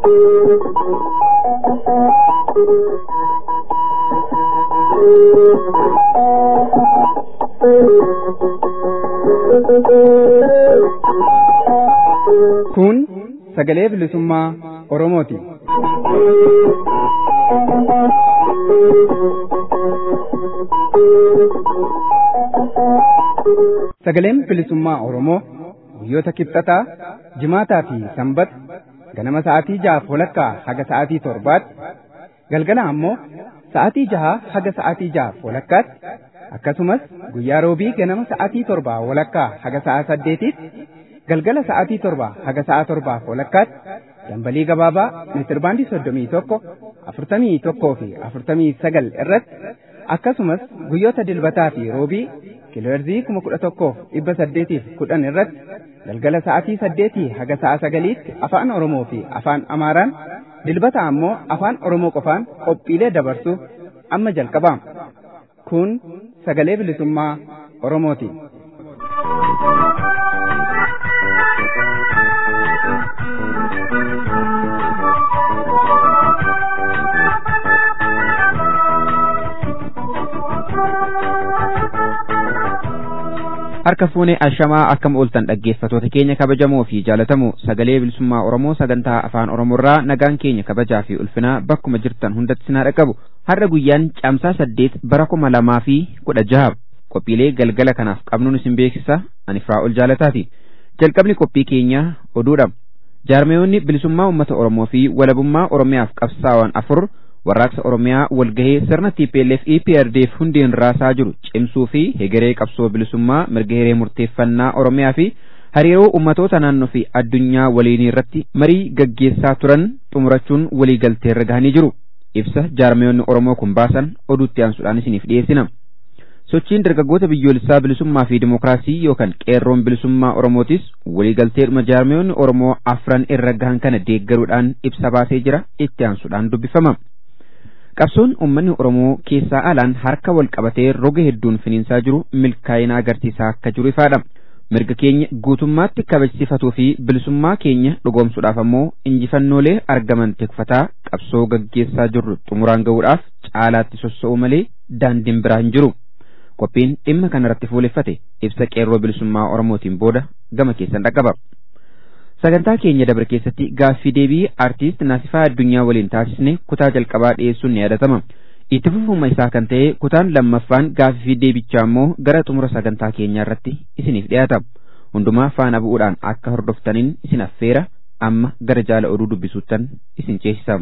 Kun sagalee bilisummaa Oromooti. Sagaleen bilisummaa Oromoo guyyoota kibxataa, jimaataa fi sanbata ganama sa'aatii jahaaf walakkaa haga sa'aatii torbaatti galgala ammoo sa'aatii jahaa haga sa'aatii jahaaf walakkaatti akkasumas guyyaa roobii ganama sa'aatii torbaa walakkaa haga sa'aa saddeetitti galgala sa'aatii torbaa haga sa'aa torbaaf walakkaatti dambalii gabaabaa meetirbaandii soddomii tokko afurtamii tokkoo fi afurtamii sagal irratti akkasumas guyyoota dilbataa fi roobii kiilooherzii kuma kudha tokkoof dhibba saddeetiif kudhan irratti galgala sa'aatii saddeetii haga sa'a sagaliitti afaan Oromoo fi afaan Amaaraan dilbata ammoo afaan Oromoo qofaan qophiilee dabarsuuf amma jalqabaama. Kun sagalee bilisummaa Oromooti. harka fuunee ashamaa akkam ooltan dhaggeeffatoota keenya kabajamoo fi jaalatamoo sagalee bilisummaa oromoo sagantaa afaan oromoorraa nagaan keenya kabajaa fi ulfinaa bakkuma jirtan hundatti sinaa dhaqqabu har'a guyyaan caamsaa saddeet bara kuma lamaa fi kudha jaha qophiilee galgala kanaaf qabnuun isin beeksisa ani Firaa'ol jaalataati jalqabni qophii keenyaa oduudha jaarmeeyonni bilisummaa uummata oromoo fi walabummaa oromiyaaf qabsaa'an afur warraaqsa oromiyaa walgahee sirna TPLF EPRDF hundeen raasaa jiru cimsuu fi hegeree qabsoo bilisummaa mirga hiree murteeffannaa oromiyaa fi hariiroo ummatoota naannoo fi addunyaa waliinii irratti marii gaggeessaa turan xumurachuun waliigalteerra gahanii jiru ibsa jaarmeeyonni oromoo kun baasan oduutti aansuudhaan isiniif dhiyeessina. sochiin dargaggoota biyyoolessaa bilisummaa fi dimookiraasii yookaan qeerroon bilisummaa oromootis waliigalteedhuma jaarmeeyonni oromoo afran irra gahan kana deeggaruudhaan ibsa baasee jira itti aansuudhaan dubbifama. qabsoon uummanni oromoo keessaa alaan harka wal qabatee roga hedduun finiinsaa jiru milkaa'ina agarsiisaa akka jiru ifaadha mirga keenya guutummaatti kabajsiifatuu fi bilisummaa keenya dhugoomsuudhaaf ammoo injifannoolee argaman tikfataa qabsoo gaggeessaa jirru xumuraan ga'uudhaaf caalaatti sossa'uu malee daandiin biraa hin jiru qophiin dhimma kanarratti fuuleffate ibsa qeerroo bilisummaa oromootiin booda gama keessan dhaqqaba. sagantaa keenya dabre keessatti gaaffii deebii aartiist naasifaa addunyaa waliin taasisne kutaa jalqabaa dhiyeessuun ni yaadatama itti fufuma isaa kan ta'e kutaan lammaffaan gaaffii deebichaa immoo gara xumura sagantaa keenyaa irratti isiniif dhiyaata hundumaa faana bu'uudhaan akka hordoftaniin isin affeera amma gara jaala oduu dubbisuuttan isin ceesisa.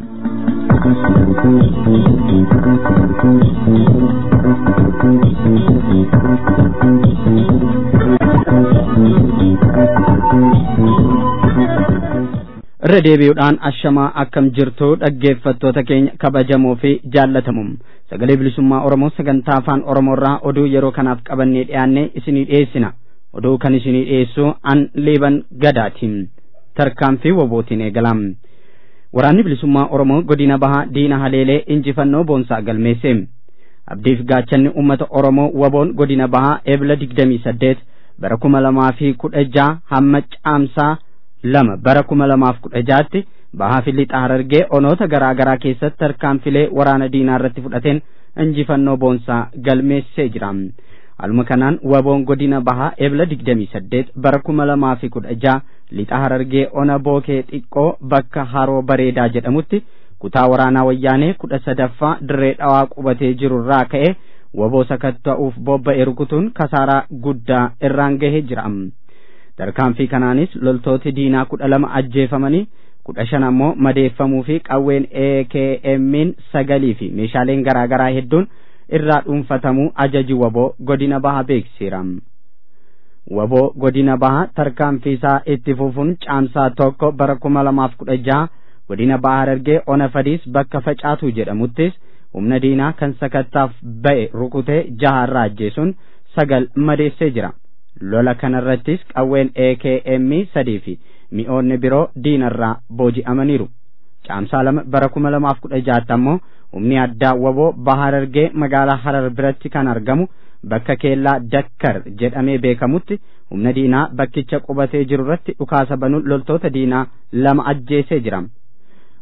irra deebi'uudhaan ashamaa akkam jirtu dhaggeeffattoota keenya kabajamoo fi jaallatamu sagalee bilisummaa oromoo sagantaa afaan oromoorraa oduu yeroo kanaaf qabannee dhiyaannee isinii dhiyeessina oduu kan isinii dhiyeessu an liiban gadaatiin tarkaanfii wobootiin eegalam waraanni bilisummaa oromoo godina bahaa diina haleelee injifannoo boonsaa galmeesse abdiif gaachanni ummata oromoo waboon godina bahaa eebla digdamii saddeet bara kuma lamaa fi kudha jaha hamma caamsaa lama bara kuma lamaaf kudha jaatti bahaa fi lixa harargee onoota garaa garaa keessatti tarkaanfilee waraana diinaa irratti fudhateen injifannoo boonsaa galmeessee jira haaluma kanaan waboon godina bahaa ebla digdamii saddeet bara kuma lamaa fi kudha jaha lixa harargee ona bookee xiqqoo bakka haroo bareedaa jedhamutti kutaa waraanaa wayyaanee kudha sadaffaa dirree dhawaa qubatee jirurraa ka'e waboo sakatta'uuf bobba'e rukutuun kasaaraa guddaa irraan gahee jira. tarkaanfii kanaanis loltooti diinaa kudha lama ajjeefamanii kudha shan ammoo madeeffamuu fi qawween AKM'n sagalii fi meeshaaleen garaa garaa hedduun irraa dhuunfatamuu ajaji waboo godina bahaa beeksiseera. Waboo godina bahaa tarkaanfii isaa itti fufuun caamsaa tokko bara kuma lamaaf kudha jaha godina bahaa harargee ona fadiis bakka facaatu jedhamuttis humna diinaa kan sakattaaf ba'e rukutee jaha irraa ajjeesuun sagal madeessee jira. lola kanarrattis qawween AKM sadii fi mi'oonni biroo diinarraa booji'amaniiru. Caamsaa lama bara kuma lamaaf kudha jahaatti ammoo humni addaa waboo baha harargee magaalaa harar biratti kan argamu bakka keellaa dakkar jedhamee beekamutti humna diinaa bakkicha qubatee jiru irratti dhukaasa banuun loltoota diinaa lama ajjeesee jira.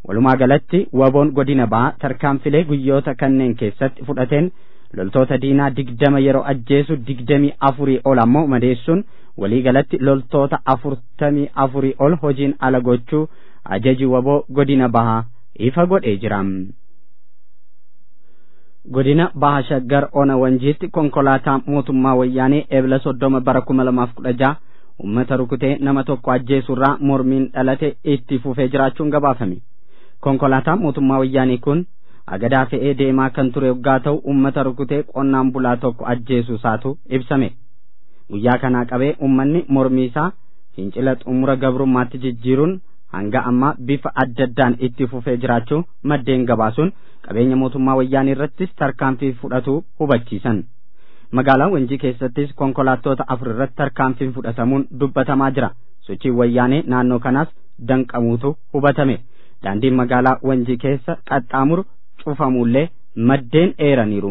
walumaa galatti waboon godina bahaa tarkaanfilee guyyoota kanneen keessatti fudhateen loltoota diinaa digdama yeroo ajjeesu digdamii afurii ol ammoo madeessuun walii galatti loltoota afurtamii afurii ol hojiin ala gochuu ajaji waboo godina bahaa ifa godhee jira. godina baha shaggar ona wanjiitti konkolaataa mootummaa wayyaanee eebla soddoma bara kuma lamaaf kudha jaha ummata rukutee nama tokko ajjeesurraa mormiin dhalate itti fufee jiraachuun gabaafame konkolaataa mootummaa wayyaanii kun agadaa fe'ee deemaa kan ture waggaa ta'u ummata rukutee qonnaan bulaa tokko ajjeesuu isaatu ibsame guyyaa kanaa qabee ummanni mormii isaa fincila xumura gabrummaatti jijjiiruun hanga ammaa bifa adda addaan itti fufee jiraachuu maddeen gabaasuun qabeenya mootummaa wayyaanii irrattis tarkaanfii fudhatuu hubachiisan magaalaa wanjii keessattis konkolaattota afur irratti tarkaanfiin fudhatamuun dubbatamaa jira sochiin wayyaanee naannoo kanaas danqamuutu hubatame daandiin magaalaa wanjii keessa qaxxaamuru cufamuullee maddeen eeraniiru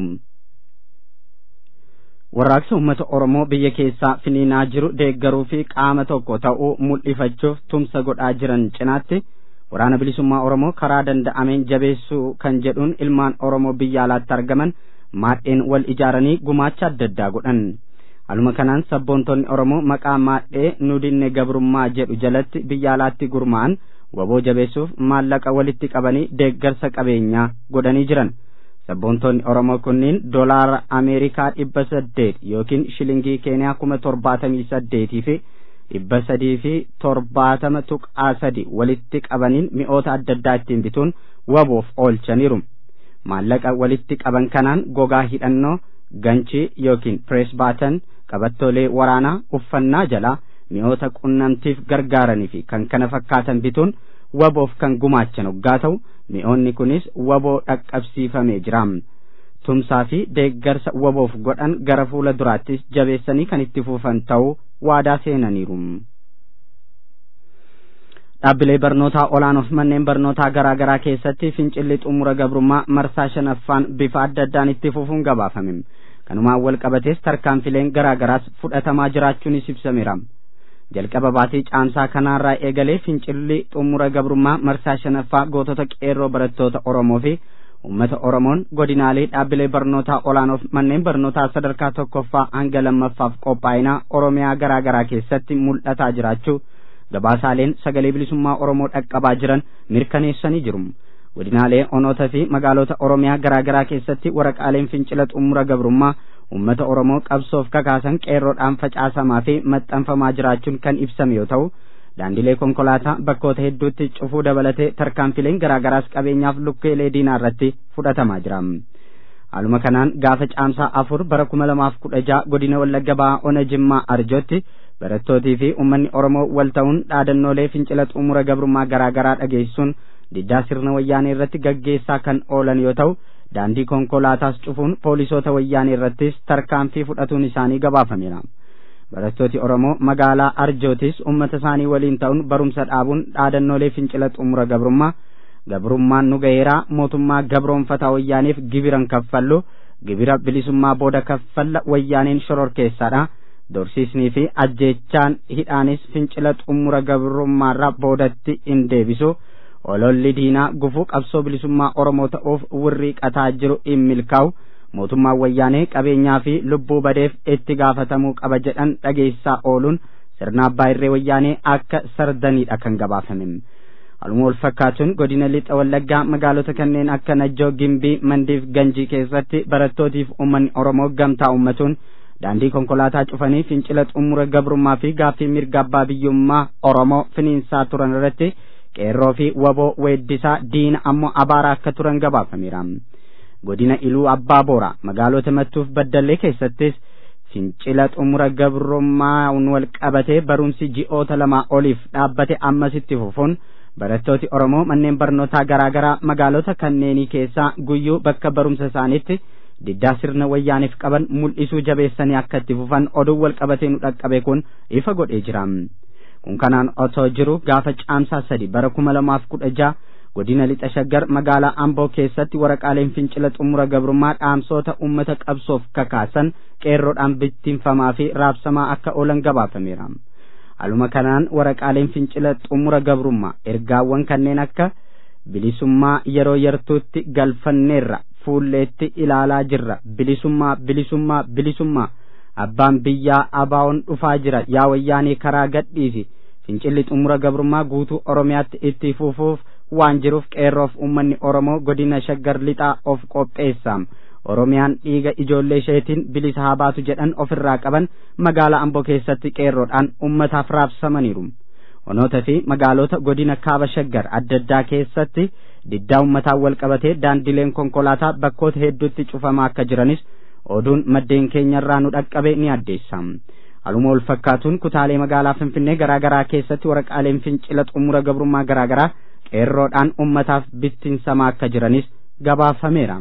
warraaqsa uummata oromoo biyya keessaa finiinaa jiru deeggaruu fi qaama tokko ta'uu mul'ifachuuf tumsa godhaa jiran cinaatti waraana bilisummaa oromoo karaa danda'ameen jabeessuu kan jedhuun ilmaan oromoo biyya alaatti argaman maadheen wal ijaaranii gumaacha adda addaa godhan aluma kanaan sabboontonni oromoo maqaa maadhee nu dinne gabrummaa jedhu jalatti biyya alaatti gurmaa'an waboo jabeessuuf maallaqa walitti qabanii deeggarsa qabeenyaa godhanii jiran sabboontonni oromoo kunniin doolaara ameerikaa dhibba saddeet yookiin shilingii keeniyaa kuma torbaatamii saddeetii fi dhibba sadii fi torbaatama tuqaa sadi walitti qabaniin mi'oota adda addaa ittiin bituun waboof oolchaniiru maallaqa walitti qaban kanaan gogaa hidhannoo ganchii yookiin pirees baatan qabattoolee waraanaa uffannaa jalaa mi'oota qunnamtiif gargaaranii fi kan kana fakkaatan bituun waboof kan gumaachan hoggaa ta'u mi'oonni kunis waboo dhaqqabsiifamee jira tumsaa fi deeggarsa waboof godhan gara fuula duraattis jabeessanii kan itti fufan ta'uu waadaa seenaniiru. dhaabbilee barnootaa olaanoof manneen barnootaa garaa garaa keessatti fincilli xumura gabrummaa marsaa shanaffaan bifa adda addaan itti fufuun gabaafame kanumaan wal qabatees tarkaanfileen garaa garaas fudhatamaa jiraachuunis ibsameera. jalqaba baatii caamsaa kanaarraa eegalee fincilli xumura gabrummaa marsaa shanaffaa gootota qeerroo barattoota oromoo fi ummata oromoon godinaalee dhaabbilee barnootaa olaanoof manneen barnootaa sadarkaa tokkoffaa hanga lammaffaaf qophaa'inaa oromiyaa garaa garaa keessatti mul'ataa jiraachuu gabaasaaleen sagalee bilisummaa oromoo dhaqqabaa jiran mirkaneessanii jiru godinaalee onoota fi magaalota oromiyaa garaa garaa keessatti waraqaaleen fincila xumura gabrummaa ummata oromoo qabsoof kakaasan qeerroodhaan facaasamaa fi maxxanfamaa jiraachuun kan ibsame yoo ta'u daandilee konkolaataa bakkoota hedduutti cufuu dabalatee tarkaanfileen garaagaraas qabeenyaaf lukkeelee diinaa irratti fudhatamaa jira haaluma kanaan gaafa caamsaa afur bara kuma lamaaf kudha jaha godina wallagga ba'aa ona jimmaa arjootti barattootii fi ummanni oromoo wal ta'uun dhaadannoolee fincila xumura gabrummaa garaagaraa dhageessuun diddaa sirna wayyaanee irratti gaggeessaa kan oolan yoo ta'u daandii konkolaataas cufuun poolisoota wayyaanee irrattis tarkaanfii fudhatuun isaanii gabaafameera barattooti oromoo magaalaa arjootis ummata isaanii waliin ta'uun barumsa dhaabuun dhaadannoolee fincila xumura gabrummaa gabrummaan nu gaheeraa mootummaa gabroonfataa wayyaaneef gibiran kaffallu gibira bilisummaa booda kaffalla wayyaaneen shororkeessaadha dorsiisnii fi ajjeechaan hidhaanis fincila xumura gabrummaarraa boodatti hin deebisu ololli diinaa gufuu qabsoo bilisummaa oromoo ta'uuf wirrii qataa jiru hin milkaa'u mootummaan wayyaanee qabeenyaa fi lubbuu badeef itti gaafatamuu qaba jedhan dhageessaa ooluun sirna abbaa irree wayyaanee akka sardaniidha kan gabaafame haluma wal fakkaatuun godina lixa wallaggaa magaalota kanneen akka najjoo gimbii mandiif ganjii keessatti barattootiif ummanni oromoo gamtaa ummatuun daandii konkolaataa cufanii fincila xumura gabrummaa fi gaaffii mirga abbaa biyyummaa oromoo finiinsaa turan irratti qeerroo fi waboo weeddisaa diina ammoo abaaraa akka turan gabaafameera godina iluu abbaa boora magaalota mattuuf baddallee keessattis fincila xumura gabrummaan wal qabatee barumsi ji'oota lamaa oliif dhaabbate ammasitti fufuun barattooti oromoo manneen barnootaa garaa garaa magaalota kanneenii keessaa guyyuu bakka barumsa isaaniitti diddaa sirna wayyaaniif qaban mul'isuu jabeessanii akka itti fufan oduu wal qabatee nu dhaqqabe kun ifa godhee jira kun kanaan otoo jiru gaafa caamsaa sadi bara kuma lamaaf kudha jaha godina lixa shaggar magaalaa amboo keessatti waraqaaleen fincila xumura gabrummaa dhaamsoota ummata qabsoof kakaasan qeerroodhaan bittinfamaa fi raabsamaa akka oolan gabaafameera haluma kanaan waraqaaleen fincila xumura gabrummaa ergaawwan kanneen akka bilisummaa yeroo yartuutti galfanneerra fuulleetti ilaalaa jirra bilisummaa bilisummaa bilisummaa abbaan biyyaa abaa'oon dhufaa jira yaa wayyaanii karaa gadhiisi fincilli xumura gabrummaa guutuu oromiyaatti itti fufuuf waan jiruuf qeerroof ummanni oromoo godina shaggar lixaa of qopheessaam oromiyaan dhiiga ijoollee isheetiin bilisa haa baatu jedhan ofirraa qaban magaalaa amboo keessatti qeerroodhaan ummataaf raabsamaniiru onoota fi magaalota godina kaaba shaggar adda addaa keessatti diddaa ummataa wal qabatee daandileen konkolaataa bakkoota hedduutti cufamaa akka jiranis oduun maddeen keenyarraa nu dhaqqabe ni addeessa haluma wal fakkaatuun kutaalee magaalaa finfinnee garaa garaa keessatti waraqaaleen fincila xumura gabrummaa garaa garaa qeerroodhaan ummataaf bittinsamaa akka jiranis gabaafameera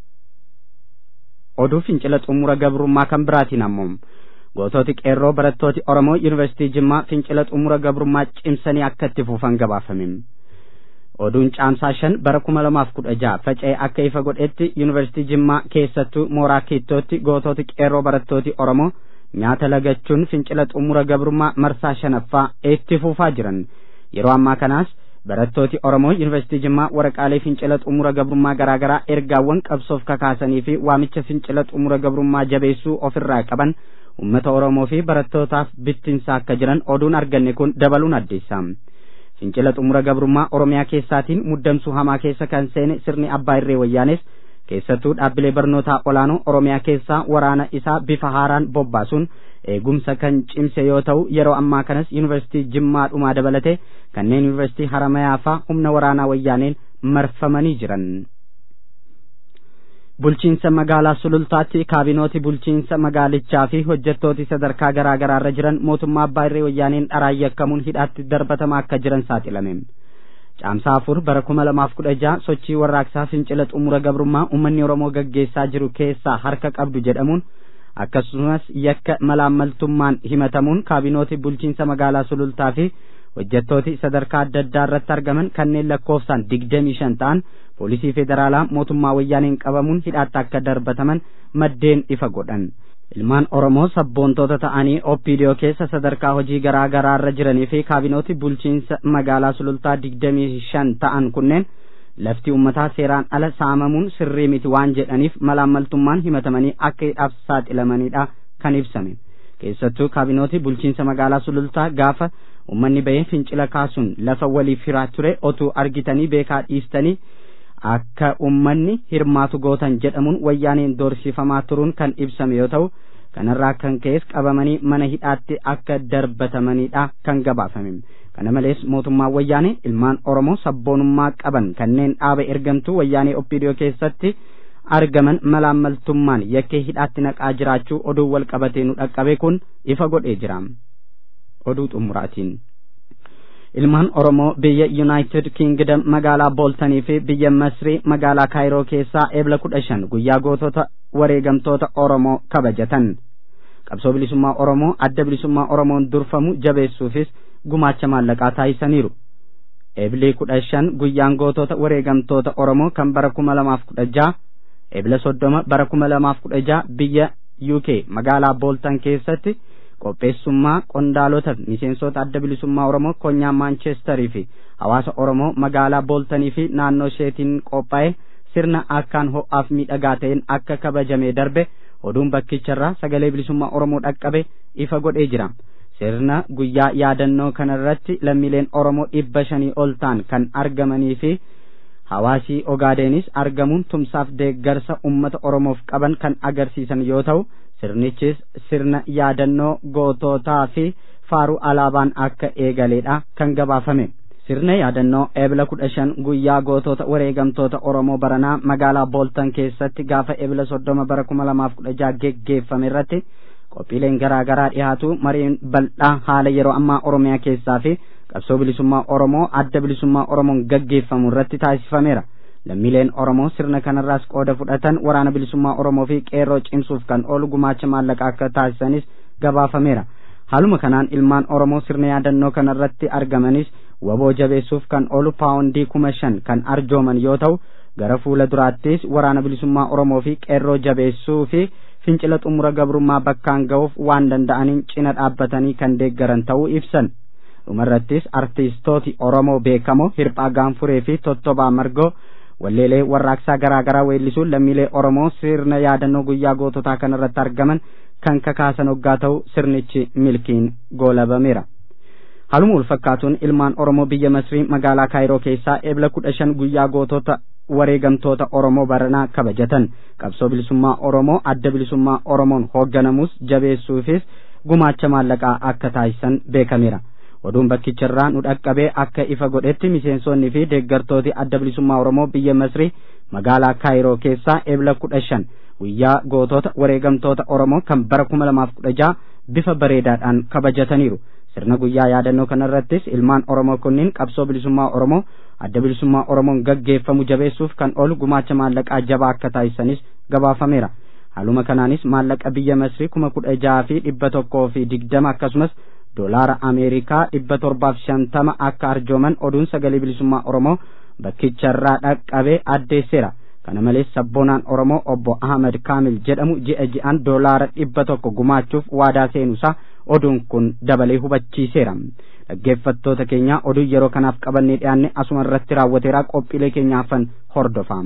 oduu fincila xumura gabrummaa kan biraatiin ammoo goototi qeerroo barattooti oromoo yuunivarsiitii jimmaa fincila xumura gabrummaa cimsanii akka itti fufan gabaafame oduun caamsaa shan bara kuma lamaaf kudha jaha faca'ee akka ifa godhetti yuunivarsiitii jimmaa keessattuu mooraa kiittootti goototi qeerroo barattooti oromoo nyaata lagachuun fincila xumura gabrummaa marsaa shanaffaa itti fufaa jiran yeroo ammaa kanaas barattooti oromoo yuunivarsiitii jimmaa waraqaalee fincila xumura gabrummaa garaagaraa ergaawwan qabsoof kakaasanii fi waamicha fincila xumura gabrummaa jabeessuu ofirraa qaban ummata oromoo fi barattootaaf bittinsaa akka jiran oduun arganne kun dabaluun addeessa fincila xumura gabrummaa oromiyaa keessaatiin muddamsuu hamaa keessa kan seene sirni abbaa irree wayyaanes keessattuu dhaabbilee barnootaa olaanoo oromiyaa keessaa waraana isaa bifa haaraan bobbaasuun eegumsa kan cimse yoo ta'u yeroo ammaa kanas yuunivarsiitii jimmaa dhumaa dabalate kanneen yuunivarsiitii haramayaa faa humna waraanaa wayyaaneen marfamanii jiran. bulchiinsa magaalaa sulultaatti kaabinooti bulchiinsa magaalichaa fi hojjettooti sadarkaa garaa garaarra jiran mootummaa abbaa irree wayyaaneen dharaan yakkamuun hidhaatti darbatamaa akka jiran saaxilame. caamsaa afur bara kuma lamaaf kudha jaha sochii warraaqsaa fincila xumura gabrummaa uummanni oromoo gaggeessaa jiru keessaa harka qabdu jedhamuun akkasumas yakka malaammaltummaan himatamuun kaabinooti bulchiinsa magaalaa sulultaa fi hojjettooti sadarkaa adda addaa irratti argaman kanneen lakkoofsaan digdamii shan ta'an poolisii federaalaa mootummaa wayyaaneen qabamuun hidhaatti akka darbataman maddeen ifa godhan ilmaan oromoo sabboontoota ta'anii oppiidiyoo keessa sadarkaa hojii garaa garaarra jiranii fi kaabinooti bulchiinsa magaalaa sulultaa digdamii shan ta'an kunneen lafti ummataa seeraan ala saamamuun sirrii miti waan jedhaniif malaammaltummaan himatamanii akka hidhaaf saaxilamanidha kan ibsame keessattuu kaabinooti bulchiinsa magaalaa sulultaa gaafa ummanni bahee fincila kaasuun lafa waliif hiraa ture otuu argitanii beekaa dhiistanii akka ummanni hirmaatu gootan jedhamuun wayyaaneen doorsifamaa turuun kan ibsame yoo ta'u kanarraa kan ka'es qabamanii mana hidhaatti akka darbatamanidha kan gabaafame kana malees mootummaan wayyaanee ilmaan oromoo sabboonummaa qaban kanneen dhaaba ergamtuu wayyaanee oppiidiyoo keessatti argaman malaammaltummaan yakkee hidhaatti naqaa jiraachuu oduu wal qabatee nu dhaqqabe kun ifa godhee jira oduu xumuraatiin ilmaan oromoo biyya yuunaayitid kiingdam magaalaa booltanii fi biyya masrii magaalaa kaayiroo keessaa eebla kudha shan guyyaa gootota wareegamtoota oromoo kabajatan qabsoo bilisummaa oromoo adda bilisummaa oromoon durfamu jabeessuufis gumaacha maallaqaa taasisaniiru eebli kudha shan guyyaan gootota wareegamtoota oromoo kan bara kuma lamaaf kudha jaha eebla soddoma bara kuma lamaaf kudha jaha biyya uk magaalaa booltan keessatti qopheessummaa qondaalota miseensota adda bilisummaa oromoo konyaa maanchesterii fi hawaasa oromoo magaalaa booltanii fi naannoo isheetiin qophaa'e sirna akkaan ho'aaf miidhagaa ta'een akka kabajamee darbe oduun bakkicharraa sagalee bilisummaa oromoo dhaqqabe ifa godhee jira sirna guyyaa yaadannoo kanarratti lammiileen oromoo dhibba shanii ol ta'an kan argamanii fi hawaasii ogaadenis argamuun tumsaaf deeggarsa ummata oromoof qaban kan agarsiisan yoo ta'u sirnichis sirna yaadannoo gootootaa fi faaruu alaabaan akka eegaleedha kan gabaafame sirna yaadannoo eebla kudha shan guyyaa gootota wareegamtoota oromoo baranaa magaalaa booltan keessatti gaafa eebla soddoma bara kuma lamaaf kudha jaha geggeeffame irratti qophiileen garaa garaa dhiyaatu mariin bal'aa haala yeroo ammaa oromiyaa keessaa fi qabsoo bilisummaa oromoo adda bilisummaa oromoon gaggeeffamu irratti taasifameera lammiileen oromoo sirna kanarraas qooda fudhatan waraana bilisummaa oromoo fi qeerroo cimsuuf kan oolu gumaacha maallaqa akka taasisanis gabaafameera haaluma kanaan ilmaan oromoo sirna yaadannoo kanarratti argamanis waboo jabeessuuf kan oolu paawundii kuma shan kan arjooman yoo ta'u gara fuula duraattis waraana bilisummaa oromoo fi qeerroo jabeessuu fi fincila xumura gabrummaa bakkaan ga'uuf waan danda'aniin cina dhaabbatanii kan deeggaran ta'uu ibsan dhumarrattis artiistooti oromoo beekamoo hirphaa gaanfuree fi tottobaa margoo walleelee warraaqsaa garaa garaa weellisuun lammiilee oromoo sirna yaadannoo guyyaa goototaa kanarratti argaman kan kakaasan hoggaa ta'u sirnichi milkiin goolabameera. Haaluma walfakkaatuun ilmaan Oromoo biyya Masrii magaalaa Kaayiroo keessaa eebla kudha shan guyyaa gootota wareegamtoota Oromoo baranaa kabajatan qabsoo bilisummaa Oromoo adda bilisummaa Oromoon hoogganamus jabeessuufis gumaacha maallaqaa akka taasisan beekameera. Oduun bakkicharraa nu dhaqqabee akka ifa godhetti miseensonni fi deeggartooti adda bilisummaa Oromoo biyya Masrii magaalaa Kaayiroo keessaa eebla kudha shan guyyaa gootota wareegamtoota Oromoo kan bara kuma lamaaf kudha jaha bifa bareedaadhaan kabajataniiru. sirna guyyaa yaadannoo kanarrattis ilmaan oromoo kunniin qabsoo bilisummaa oromoo adda bilisummaa oromoon gaggeeffamu jabeessuuf kan oolu gumaacha maallaqaa jabaa akka taasisanis gabaafameera haaluma kanaanis maallaqa biyya masrii kuma kudha jaha fi dhibba tokkoo fi digdama akkasumas doolaara ameerikaa dhibba torbaaf shantama akka arjooman oduun sagalee bilisummaa oromoo bakkicharraa dhaqqabee addeesseera kana malees sabboonaan oromoo obbo ahmed kaamil jedhamu ji'a ji'an doolaara dhibba tokko gumaachuuf waadaa seenuusaa oduun kun dabalee hubachiiseera dhaggeeffattoota keenya oduu yeroo kanaaf qabannee dhiyaanne asuma irratti raawwateera qophiilee keenyaafan hordofaa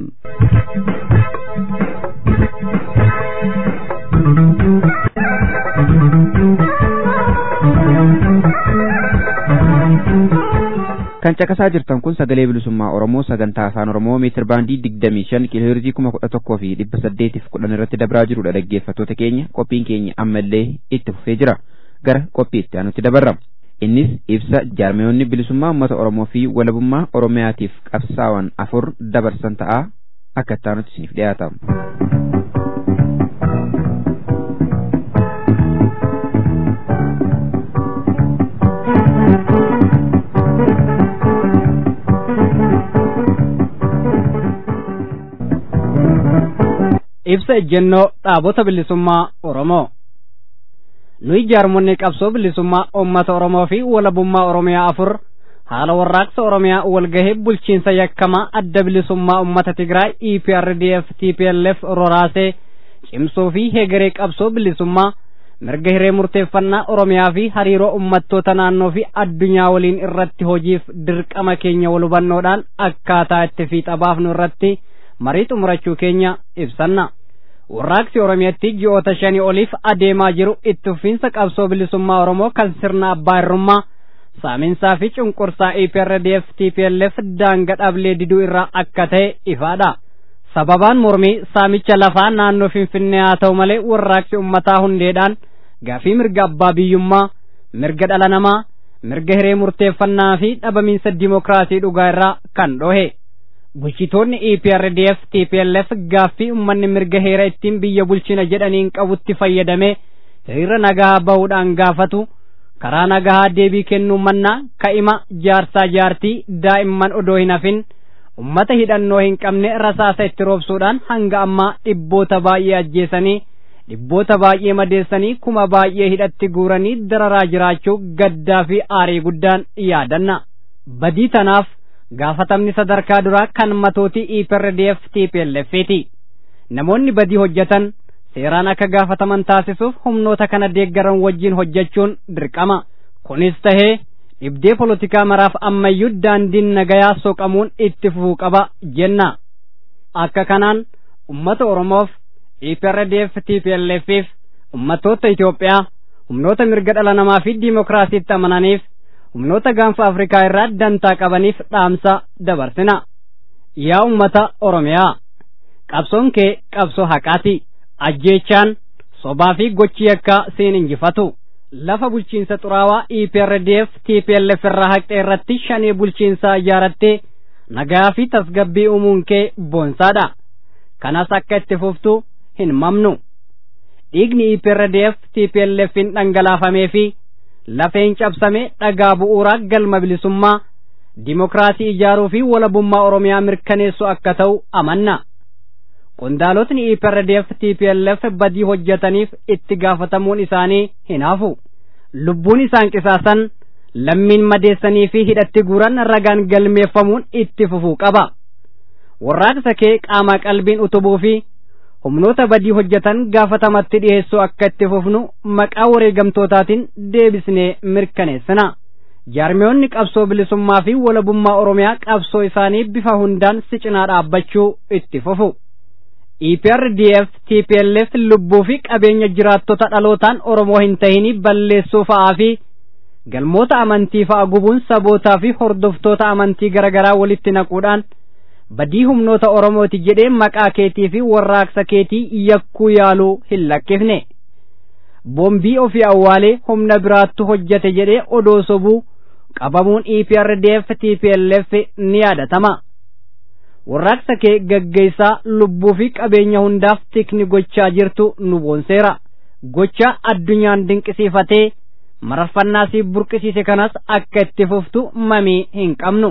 kan caqasaa jirtan kun sagalee bilisummaa oromoo sagantaa afaan oromoo meetir baandii digdamii shan kiilooheerzii kuma kudha tokkoo fi dhibba saddeetiif kudhan irratti dabraa jirudha dhaggeeffattoota keenya qophiin keenya ammallee itti fufee jira gara qophii itti aanutti dabarra innis ibsa jaarmiyoonni bilisummaa uummata oromoo fi walabummaa oromiyaatiif qabsaa'an afur dabarsan ta'a akka itti aanutti isiniif dhiyaata. ibsa ejjennoo dhaabota bilisummaa Oromoo. Nuyi jaarmonni qabsoo bilisummaa uummata Oromoo fi walabummaa Oromiyaa afur haala warraaqsa Oromiyaa walgahee bulchiinsa yakkamaa adda bilisummaa uummata Tigraay EPRDF TPLF roraasee cimsuu fi heegaree qabsoo bilisummaa mirga hiree murteeffannaa Oromiyaa fi hariiroo uummattoota naannoo fi addunyaa waliin irratti hojiif dirqama keenya wal hubannoodhaan akkaataa itti fiixa baafnu irratti marii xumurachuu keenya ibsanna. Warraaqsi Oromiyaatti ji'oota shanii oliif adeemaa jiru itti fufiinsa qabsoo bilisummaa Oromoo kan sirna abbaa irrummaa saaminsaa fi cunqursaa EPRDF TPLF daanga dhablee diduu irraa akka ta'e ifaadha. Sababaan mormii saamicha lafaa naannoo Finfinnee haa ta'u malee warraaqsi ummataa hundeedhaan gaafii mirga abbaa biyyummaa, mirga dhala namaa, mirga hiree murteeffannaa fi dhabamiinsa dimookiraasii dhugaa irraa kan dhohe. bulchitoonni EPRDF TPLF gaaffii ummanni mirga heera ittiin biyya bulchina jedhaniin qabutti fayyadamee hiriira nagaa bahuudhaan gaafatu karaa nagaa deebii kennuu mannaa ka'ima jaarsaa jaartii daa'imman odoo hin hafin ummata hidhannoo hin qabne rasaasa itti roobsuudhaan hanga ammaa dhibboota baay'ee ajjeesanii dhibboota baay'ee madeessanii kuma baay'ee hidhatti guuranii dararaa jiraachuu gaddaa fi aarii guddaan yaadanna badii tanaaf gaafatamni sadarkaa duraa kan matootii EPRDF TPLF'ti. Namoonni badii hojjetan seeraan akka gaafataman taasisuuf humnoota kana deeggaran wajjin hojjechuun dirqama. Kunis tahee dhibdee polotikaa maraaf ammayyuu daandiin nagayaa soqamuun itti fufuu qaba jenna. Akka kanaan ummata Oromoof EPRDF TPLF'if ummatoota Itoophiyaa humnoota mirga dhala namaa fi diimokiraasiitti amananiif humnoota gaanfa Afrikaa irraa dantaa qabaniif dhaamsa dabarsina. Yaa ummata Oromiyaa, qabsoon kee qabsoo haqaati. Ajjeechaan sobaa fi gochi yakkaa siin injifatu. Lafa bulchiinsa xuraawaa EPRDF TPLF irraa haqxee irratti shanii bulchiinsaa ijaarattee nagaa fi tasgabbii uumuun kee boonsaadha. Kanas akka itti fuftu hin mamnu. Dhiigni EPRDF TPLFin dhangalaafamee fi lafeen cabsame dhagaa bu'uuraa galma bilisummaa dimokiraasii ijaaruu fi walabummaa oromiyaa mirkaneessu akka ta'u amanna qondaalotni EPRDF TPLF badii hojjetaniif itti gaafatamuun isaanii hin hafu lubbuun isaan qisaasan lammiin madeessanii fi hidhatti guuran ragaan galmeeffamuun itti fufuu qaba warraaqsa kee qaama qalbiin utubuu fi humnoota badii hojjetan gaafatamatti dhiheessuu akka itti fufnu maqaa wareegamtootaatiin deebisnee mirkaneessina jaarmiyoonni qabsoo bilisummaa fi walabummaa oromiyaa qabsoo isaanii bifa hundaan si cinaa dhaabbachuu itti fufu EPRDF TPLF lubbuu fi qabeenya jiraattota dhalootaan Oromoo hin tahini balleessuu fa'aa fi galmoota amantii fa'a gubuun sabootaa fi hordoftoota amantii garaagaraa walitti naquudhaan badii humnoota Oromooti jedhee maqaa keetii fi warraaqsa keetii yakkuu yaaluu hin lakkifne. Boombii ofii awwaalee humna biraattu hojjate jedhee odoo sobuu qabamuun EPRDF TPLF ni yaadatama. Warraaqsa kee gaggeessaa lubbuu fi qabeenya hundaaf tikni gochaa jirtu nu boonseera. Gocha addunyaan dinqisiifatee mararfannaa si burqisiise kanas akka itti fuftu mamii hin qabnu.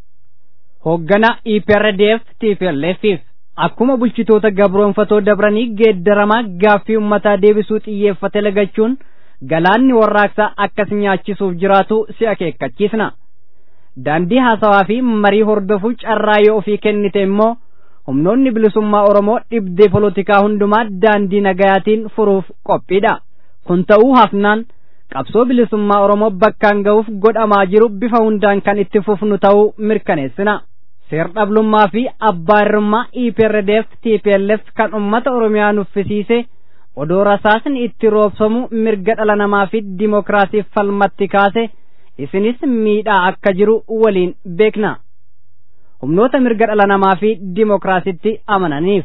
Hooggana EPRDF TPLFif akkuma bulchitoota gabroonfatoo dabranii geeddaramaa gaaffii ummataa deebisuu xiyyeeffate lagachuun galaanni warraaqsaa akkas nyaachisuuf jiraatu si akeekkachiisna. Daandii haasawaa fi marii hordofuu carraa yoo ofii kennite immoo humnoonni bilisummaa Oromoo dhibdee polotikaa hundumaa daandii nagayaatiin furuuf qophiidha. Kun ta'uu hafnaan qabsoo bilisummaa Oromoo bakkaan ga'uuf godhamaa jiru bifa hundaan kan itti fufnu ta'uu mirkaneessina. Seer-dhablummaa fi abbaa irrummaa EPRDF TPLF kan uummata Oromiyaa nuffisiise odoo rasaasni itti roobsamu mirga dhala namaa fi dimokiraasiif falmatti kaase isinis miidhaa akka jiru waliin beekna. Humnoota mirga dhala namaa fi dimokiraasitti amananiif.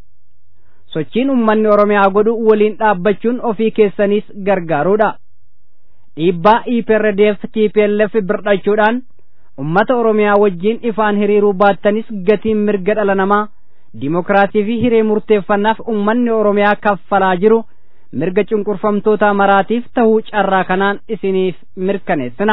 Sochiin uummanni Oromiyaa godhu waliin dhaabbachuun ofii keessaniis gargaaruudha. Dhiibbaa EPRDF TPLF birdhachuudhaan ummata oromiyaa wajjiin ifaan hiriiruu baattanis gatiin mirga dhala namaa dimokiraasii fi hiree murteeffannaaf ummanni oromiyaa kaffalaa jiru mirga cunqurfamtoota maraatiif tahuu carraa kanaan isiniif mirkaneessina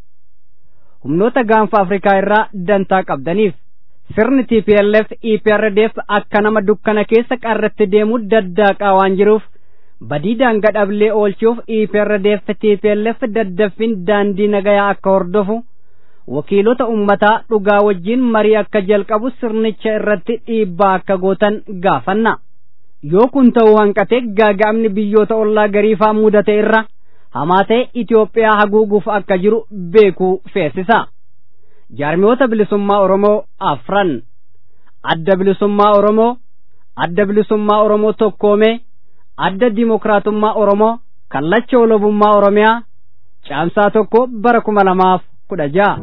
humnoota gaanfa afrikaa irraa dantaa qabdaniif sirni TPLF EPRDF akka nama dukkana keessa qarratti deemu daddaaqaa waan jiruuf badii daanga dhablee oolchuuf EPRDF TPLF daddaffin daandii nagayaa akka hordofu wakiilota ummataa dhugaa wajjiin marii akka jalqabu sirnicha irratti dhiibbaa akka gootan gaafanna yoo kun ta'uu hanqate gaaga'amni biyyoota ollaa gariifaa mudate irra hamaa ta'e Itoophiyaa haguuguuf akka jiru beekuu feesisa jaarmiyoota bilisummaa Oromoo afran adda bilisummaa Oromoo adda bilisummaa Oromoo tokkoomee adda dimokiraatummaa Oromoo kallacha walabummaa Oromiyaa caamsaa tokko bara kuma lamaaf kudha ja'a.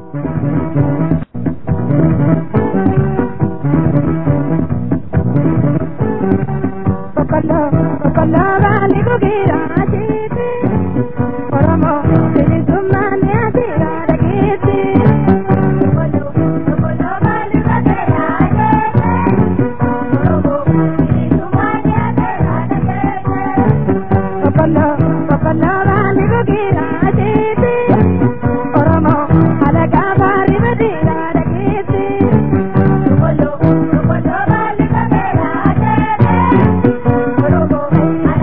Oromo,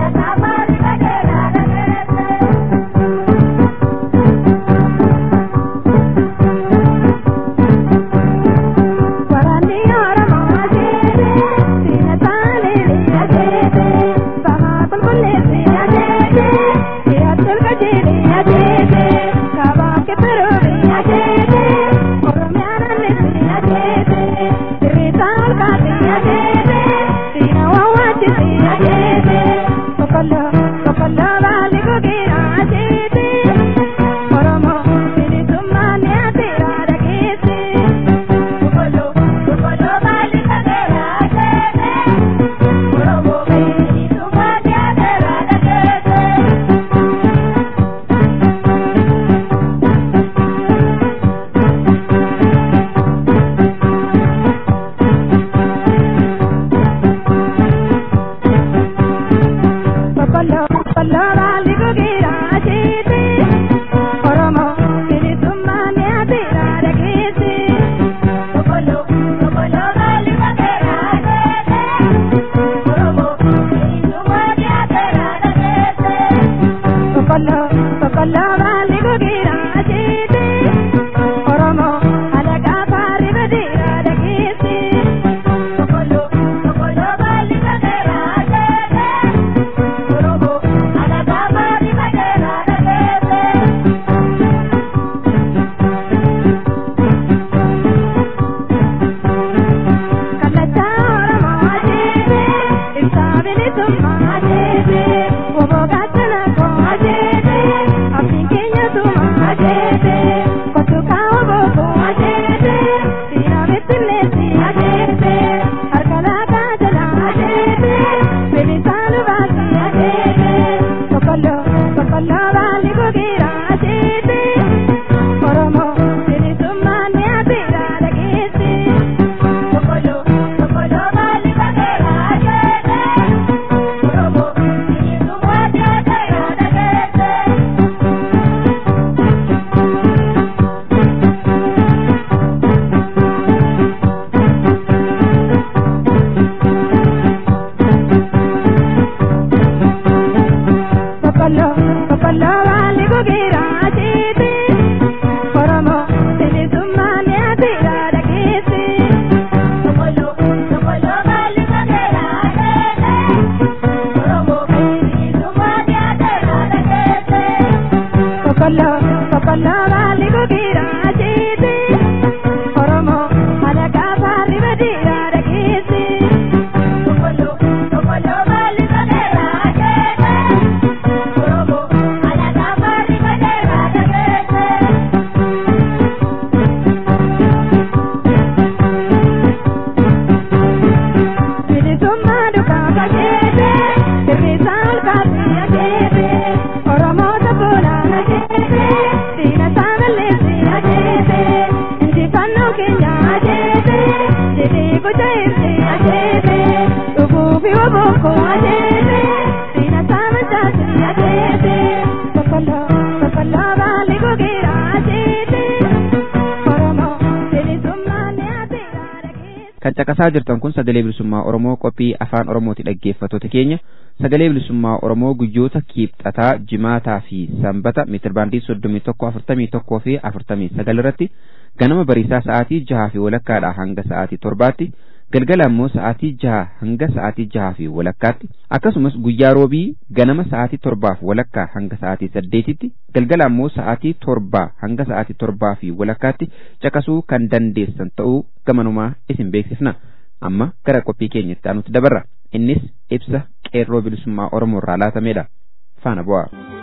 kan caqasaa jirtan kun sagalee bilisummaa oromoo qophii afaan oromooti dhaggeeffattoota keenya sagalee bilisummaa oromoo guyyoota kiibxataa jimaataa fi sanbata meetirbaandii soddomii tokko afurtamii tokkoo fi afurtamii sagal irratti ganama bariisaa sa'aatii jahaa fi walakkaadha hanga sa'aatii torbaatti galgala ammoo sa'aatii jaha hanga sa'aatii jahaa fi walakkaatti akkasumas guyyaa roobii ganama sa'aatii torbaaf walakkaa hanga sa'aatii saddeetitti galgala ammoo sa'aatii torbaa hanga sa'aatii torbaa fi walakkaatti caqasuu kan dandeessan ta'uu gamanumaa isin beeksifna amma gara qophii keenyatti aanutti dabarra innis ibsa qeerroo bilisummaa oromoo irraa laatamedha faana bu'aa.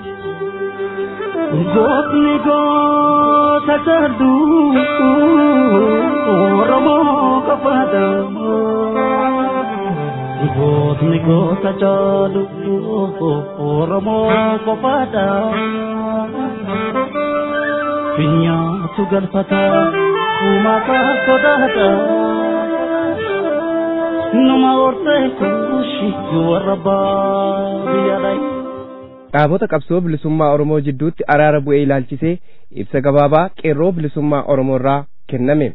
Gootni goota jarduu Oromoo qofaadha. Gootni goota jarduu Oromoo qofaadha. Finyaatu galfata uumataa sodaadha. Nama hortee kuushi warra baadiyyaadha. dhaabota qabsoo bilisummaa Oromoo jidduutti araara bu'ee ilaalchisee ibsa gabaabaa qeerroo bilisummaa Oromoo irraa kenname.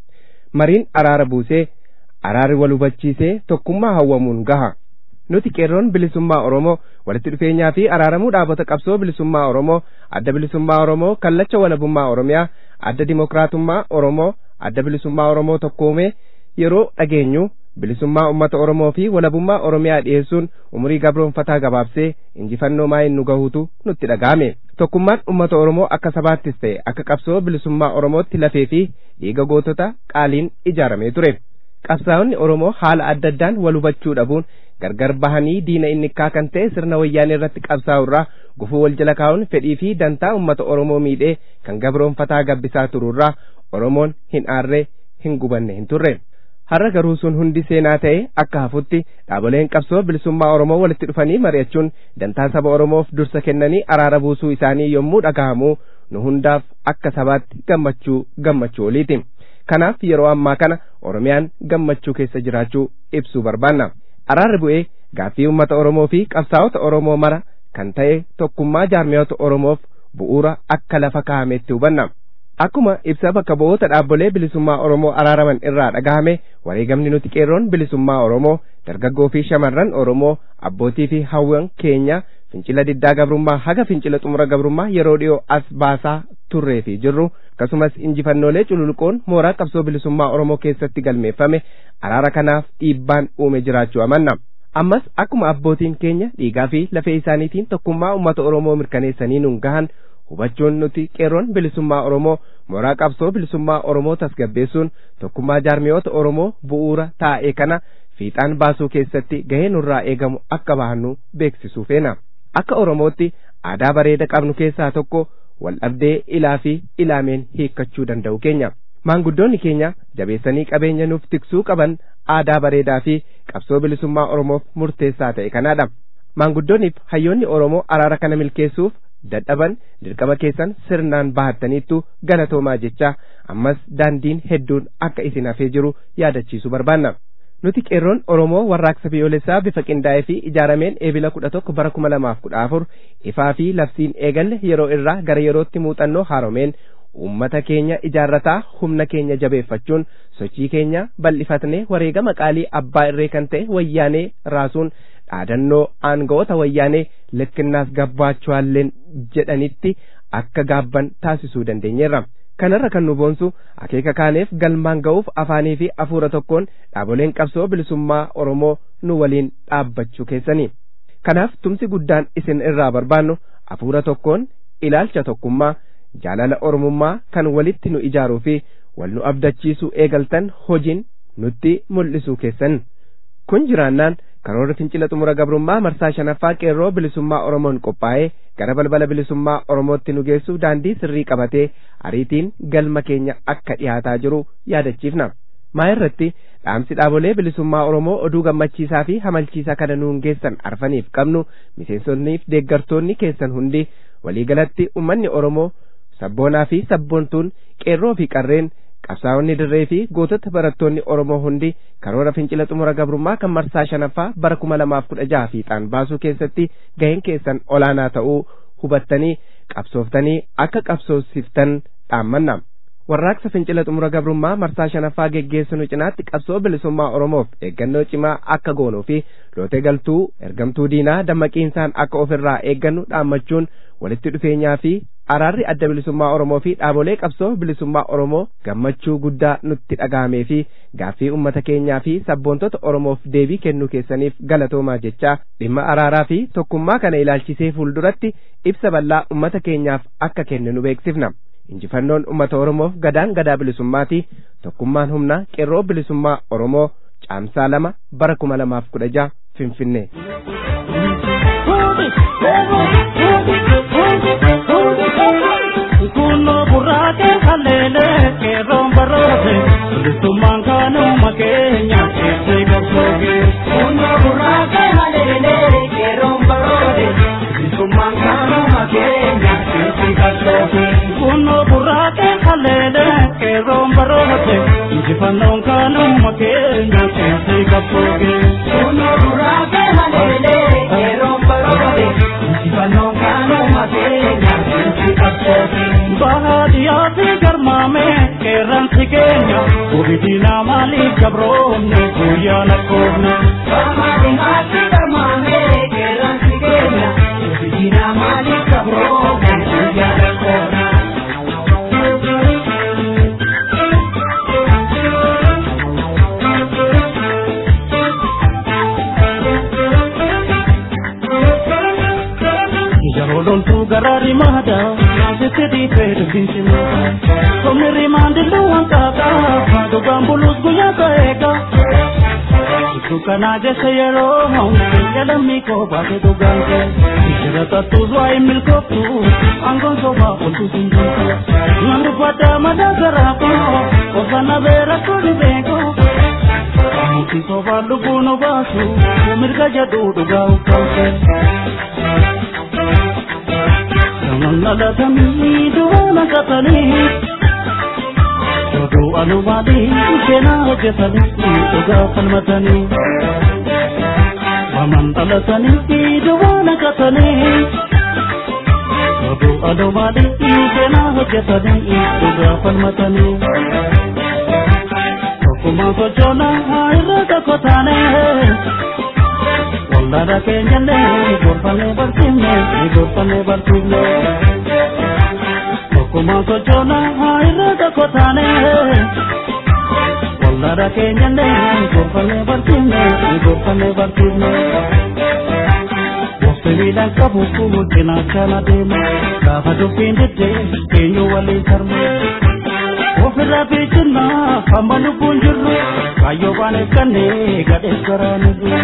Mariin araara buusee araarri wal hubachiisee tokkummaa hawwamuun gaha. Nuti qeerroon bilisummaa Oromoo walitti dhufeenyaa fi araaramuu dhaabota qabsoo bilisummaa Oromoo adda bilisummaa Oromoo kallacha walabummaa Oromiyaa adda dimokiraatummaa Oromoo adda bilisummaa Oromoo tokkoomee yeroo dhageenyu bilisummaa ummata Oromoo fi walabummaa Oromiyaa dhiyeessuun umurii gabroonfataa gabaabsee injifannoo maayin nu gahuutu nutti dhaga'ame. Tokkummaan ummata Oromoo akka sabaattis ta'e akka qabsoo bilisummaa Oromootti lafee fi dhiiga gootota qaaliin ijaaramee ture. Qabsaa'onni Oromoo haala adda addaan wal hubachuu dhabuun gargar bahanii diina innikkaa kan ta'e sirna wayyaanee irratti qabsaa'u irraa gufuu wal jala kaa'uun fedhii fi dantaa ummata Oromoo miidhee kan gabroonfataa gabbisaa tururraa Oromoon hin aarree hin gubanne hin turre. har'a garuu sun hundi seenaa ta'e akka hafutti dhaaboleen qabsoo bilisummaa Oromoo walitti dhufanii mari'achuun dantaa saba Oromoof dursa kennanii araara buusuu isaanii yommuu dhagahamu nu hundaaf akka sabaatti gammachuu gammachuu oliiti. Kanaaf yeroo ammaa kana Oromiyaan gammachuu keessa jiraachuu ibsuu barbaanna. Araarri bu'ee gaaffii uummata Oromoo fi qabsaa'ota Oromoo mara kan ta'e tokkummaa jaarmiyoota Oromoof bu'uura akka lafa kaa'ametti hubanna. Akkuma ibsa bakka bu'oota dhaabbolee bilisummaa Oromoo araaraman irraa dhagahame wareegamni nuti qeerroon bilisummaa Oromoo dargaggoo fi shamarran Oromoo abbootii fi hawwan keenya fincila diddaa gabrummaa haga fincila xumura gabrummaa yeroo dhiyoo as baasaa turree fi jirru akkasumas injifannoolee cululuqoon mooraa qabsoo bilisummaa Oromoo keessatti galmeeffame araara kanaaf dhiibbaan uume jiraachuu amanna. Ammas akkuma abbootiin keenya dhiigaa fi lafee isaaniitiin tokkummaa uummata Oromoo mirkaneessanii nuun gahan hubachuun nuti qeerroon bilisummaa Oromoo mooraa qabsoo bilisummaa Oromoo tasgabbeessuun tokkummaa jaarmiyoota Oromoo bu'uura taa'e kana fiixaan baasuu keessatti gahee nurraa eegamu akka bahannu beeksisuu feena. Akka Oromootti aadaa bareeda qabnu keessaa tokko wal dhabdee ilaa fi ilaameen hiikkachuu danda'u keenya. Maanguddoonni keenya jabeessanii qabeenya nuuf tiksuu qaban aadaa bareedaa fi qabsoo bilisummaa Oromoof murteessaa ta'e kanaadha. Maanguddoonniif hayyoonni Oromoo araara kana milkeessuuf dadhaban dirqama keessan sirnaan bahattaniittu galatoomaa jecha ammas daandiin hedduun akka isin hafee jiru yaadachiisuu barbaanna. Nuti qeerroon Oromoo warraaqsa biyyoolessaa bifa qindaa'ee fi ijaarameen eebila kudha tokko bara kuma lamaaf kudha afur ifaa fi labsiin eegalle yeroo irraa gara yerootti muuxannoo haaromeen uummata keenya ijaarrataa humna keenya jabeeffachuun sochii keenya bal'ifatnee wareegama qaalii abbaa irree kan ta'e wayyaanee raasuun dhaadannoo aangawoota wayyaanee likkinnaas gabbaachuwaalleen jedhanitti akka gaabban taasisuu dandeenyeerra. Kanarra kan nu boonsu akeeka kaaneef galmaan ga'uuf afaanii fi afuura tokkoon dhaaboleen qabsoo bilisummaa Oromoo nu waliin dhaabbachuu keessanii. Kanaaf tumsi guddaan isin irraa barbaannu afuura tokkoon ilaalcha tokkummaa jaalala Oromummaa kan walitti nu ijaaruu fi wal nu abdachiisuu eegaltan hojiin nutti mul'isuu keessan. Kun jiraannaan karoora fincila xumura gabrummaa marsaa shanaffaa qeerroo bilisummaa Oromoon qophaa'ee gara balbala bilisummaa Oromootti nu geessu daandii sirrii qabatee ariitiin galma keenya akka dhiyaataa jiru yaadachiifna. Maa irratti dhaamsi dhaabolee bilisummaa Oromoo oduu gammachiisaa fi hamalchiisaa kana nuun geessan arfaniif qabnu miseensonniif deeggartoonni keessan hundi waliigalatti ummanni Oromoo sabboonaa fi sabboontuun qeerroo fi qarreen qabsaa'onni dirree fi gootota barattoonni oromoo hundi karoora fincila xumura gabrummaa kan marsaa shanaffaa bara kuma lamaaf kudha jaha fiixaan baasuu keessatti gaheen keessan olaanaa ta'uu hubattanii qabsooftanii akka qabsoofsiftan dhaammanna warraaqsa fincila xumura gabrummaa marsaa shanaffaa geggeessinu cinaatti qabsoo bilisummaa oromoof eeggannoo cimaa akka goonuu fi lootee galtuu ergamtuu diinaa dammaqiinsaan akka ofirraa eeggannu dhaammachuun walitti dhufeenyaa fi araarri adda bilisummaa oromoo fi dhaabolee qabsoo bilisummaa oromoo gammachuu guddaa nutti dhagahamee fi gaaffii ummata keenyaa fi sabboontota oromoof deebii kennuu keessaniif galatoomaa jechaa dhimma araaraa fi tokkummaa kana ilaalchisee fuulduratti ibsa bal'aa ummata keenyaaf akka kenninu beeksifna injifannoon ummata oromoof gadaan gadaa bilisummaati tokkummaan humna qeerroo bilisummaa oromoo caamsaa lama bara kuma lamaaf kudha jaha finfinnee. Kuno burraake haleele keeroon baroote bilisummaan kaanuma keenya keessee qabsooge. Kuno burraake haleele keeroon baroote bilisummaan kaanuma keenya keessee qabsooge. Kuno burraake haleele keeroon baroote injifannoon kaanuma keenya keessee qabsooge. Kuno burraake haleele keeroon baroote injifannoon kaanuma keenya keessee qabsooge. Bahaadiyaa fi garmaame qeerransi keenya gubitina maaliif gabroomne guyyaa lakkoofne. Bahaadiyaa fi garmaame qeerransi keenya gubitina maaliif gabroomne guyyaa lakkoofne. Jalolontu garari mada, sitti di pedu bincima. Somni rimandi luan kaka, fadu gambulus guya kaeka. Itu kana jese yero hong, yada miko bate tu gangke. Ishara tatu zwai milkotu, anggon soba untu sinjuntu. Nandu pada mada garako, osana vera kodi beko. Muti soba lubuno basu, mirga jadu duga ukauke. Nalatanii duwwaana qatanii oduu alumaanii seenaa hojjetanii dhugaa falmatanii waman dhalatanii duwwaana qatanii oduu alumaanii seenaa hojjetanii dhugaa falmatanii tokkummaa sochoonaa irra tokko taanee Wallara keenyallee gorfannee barsiifne gorfannee barsiifne tokkuma sochoonaa irra tokko taane wallara keenyallee gorfannee barsiifne gorfannee barsiifne Gosti miidhaan qabu cinaachaan adeema gaafa dubbiin diddee eenyu waliin sarme ofirraa fiichinnaa hamma lubbuun jirru kaayyoo baaneef kannee gadheef garaaniru.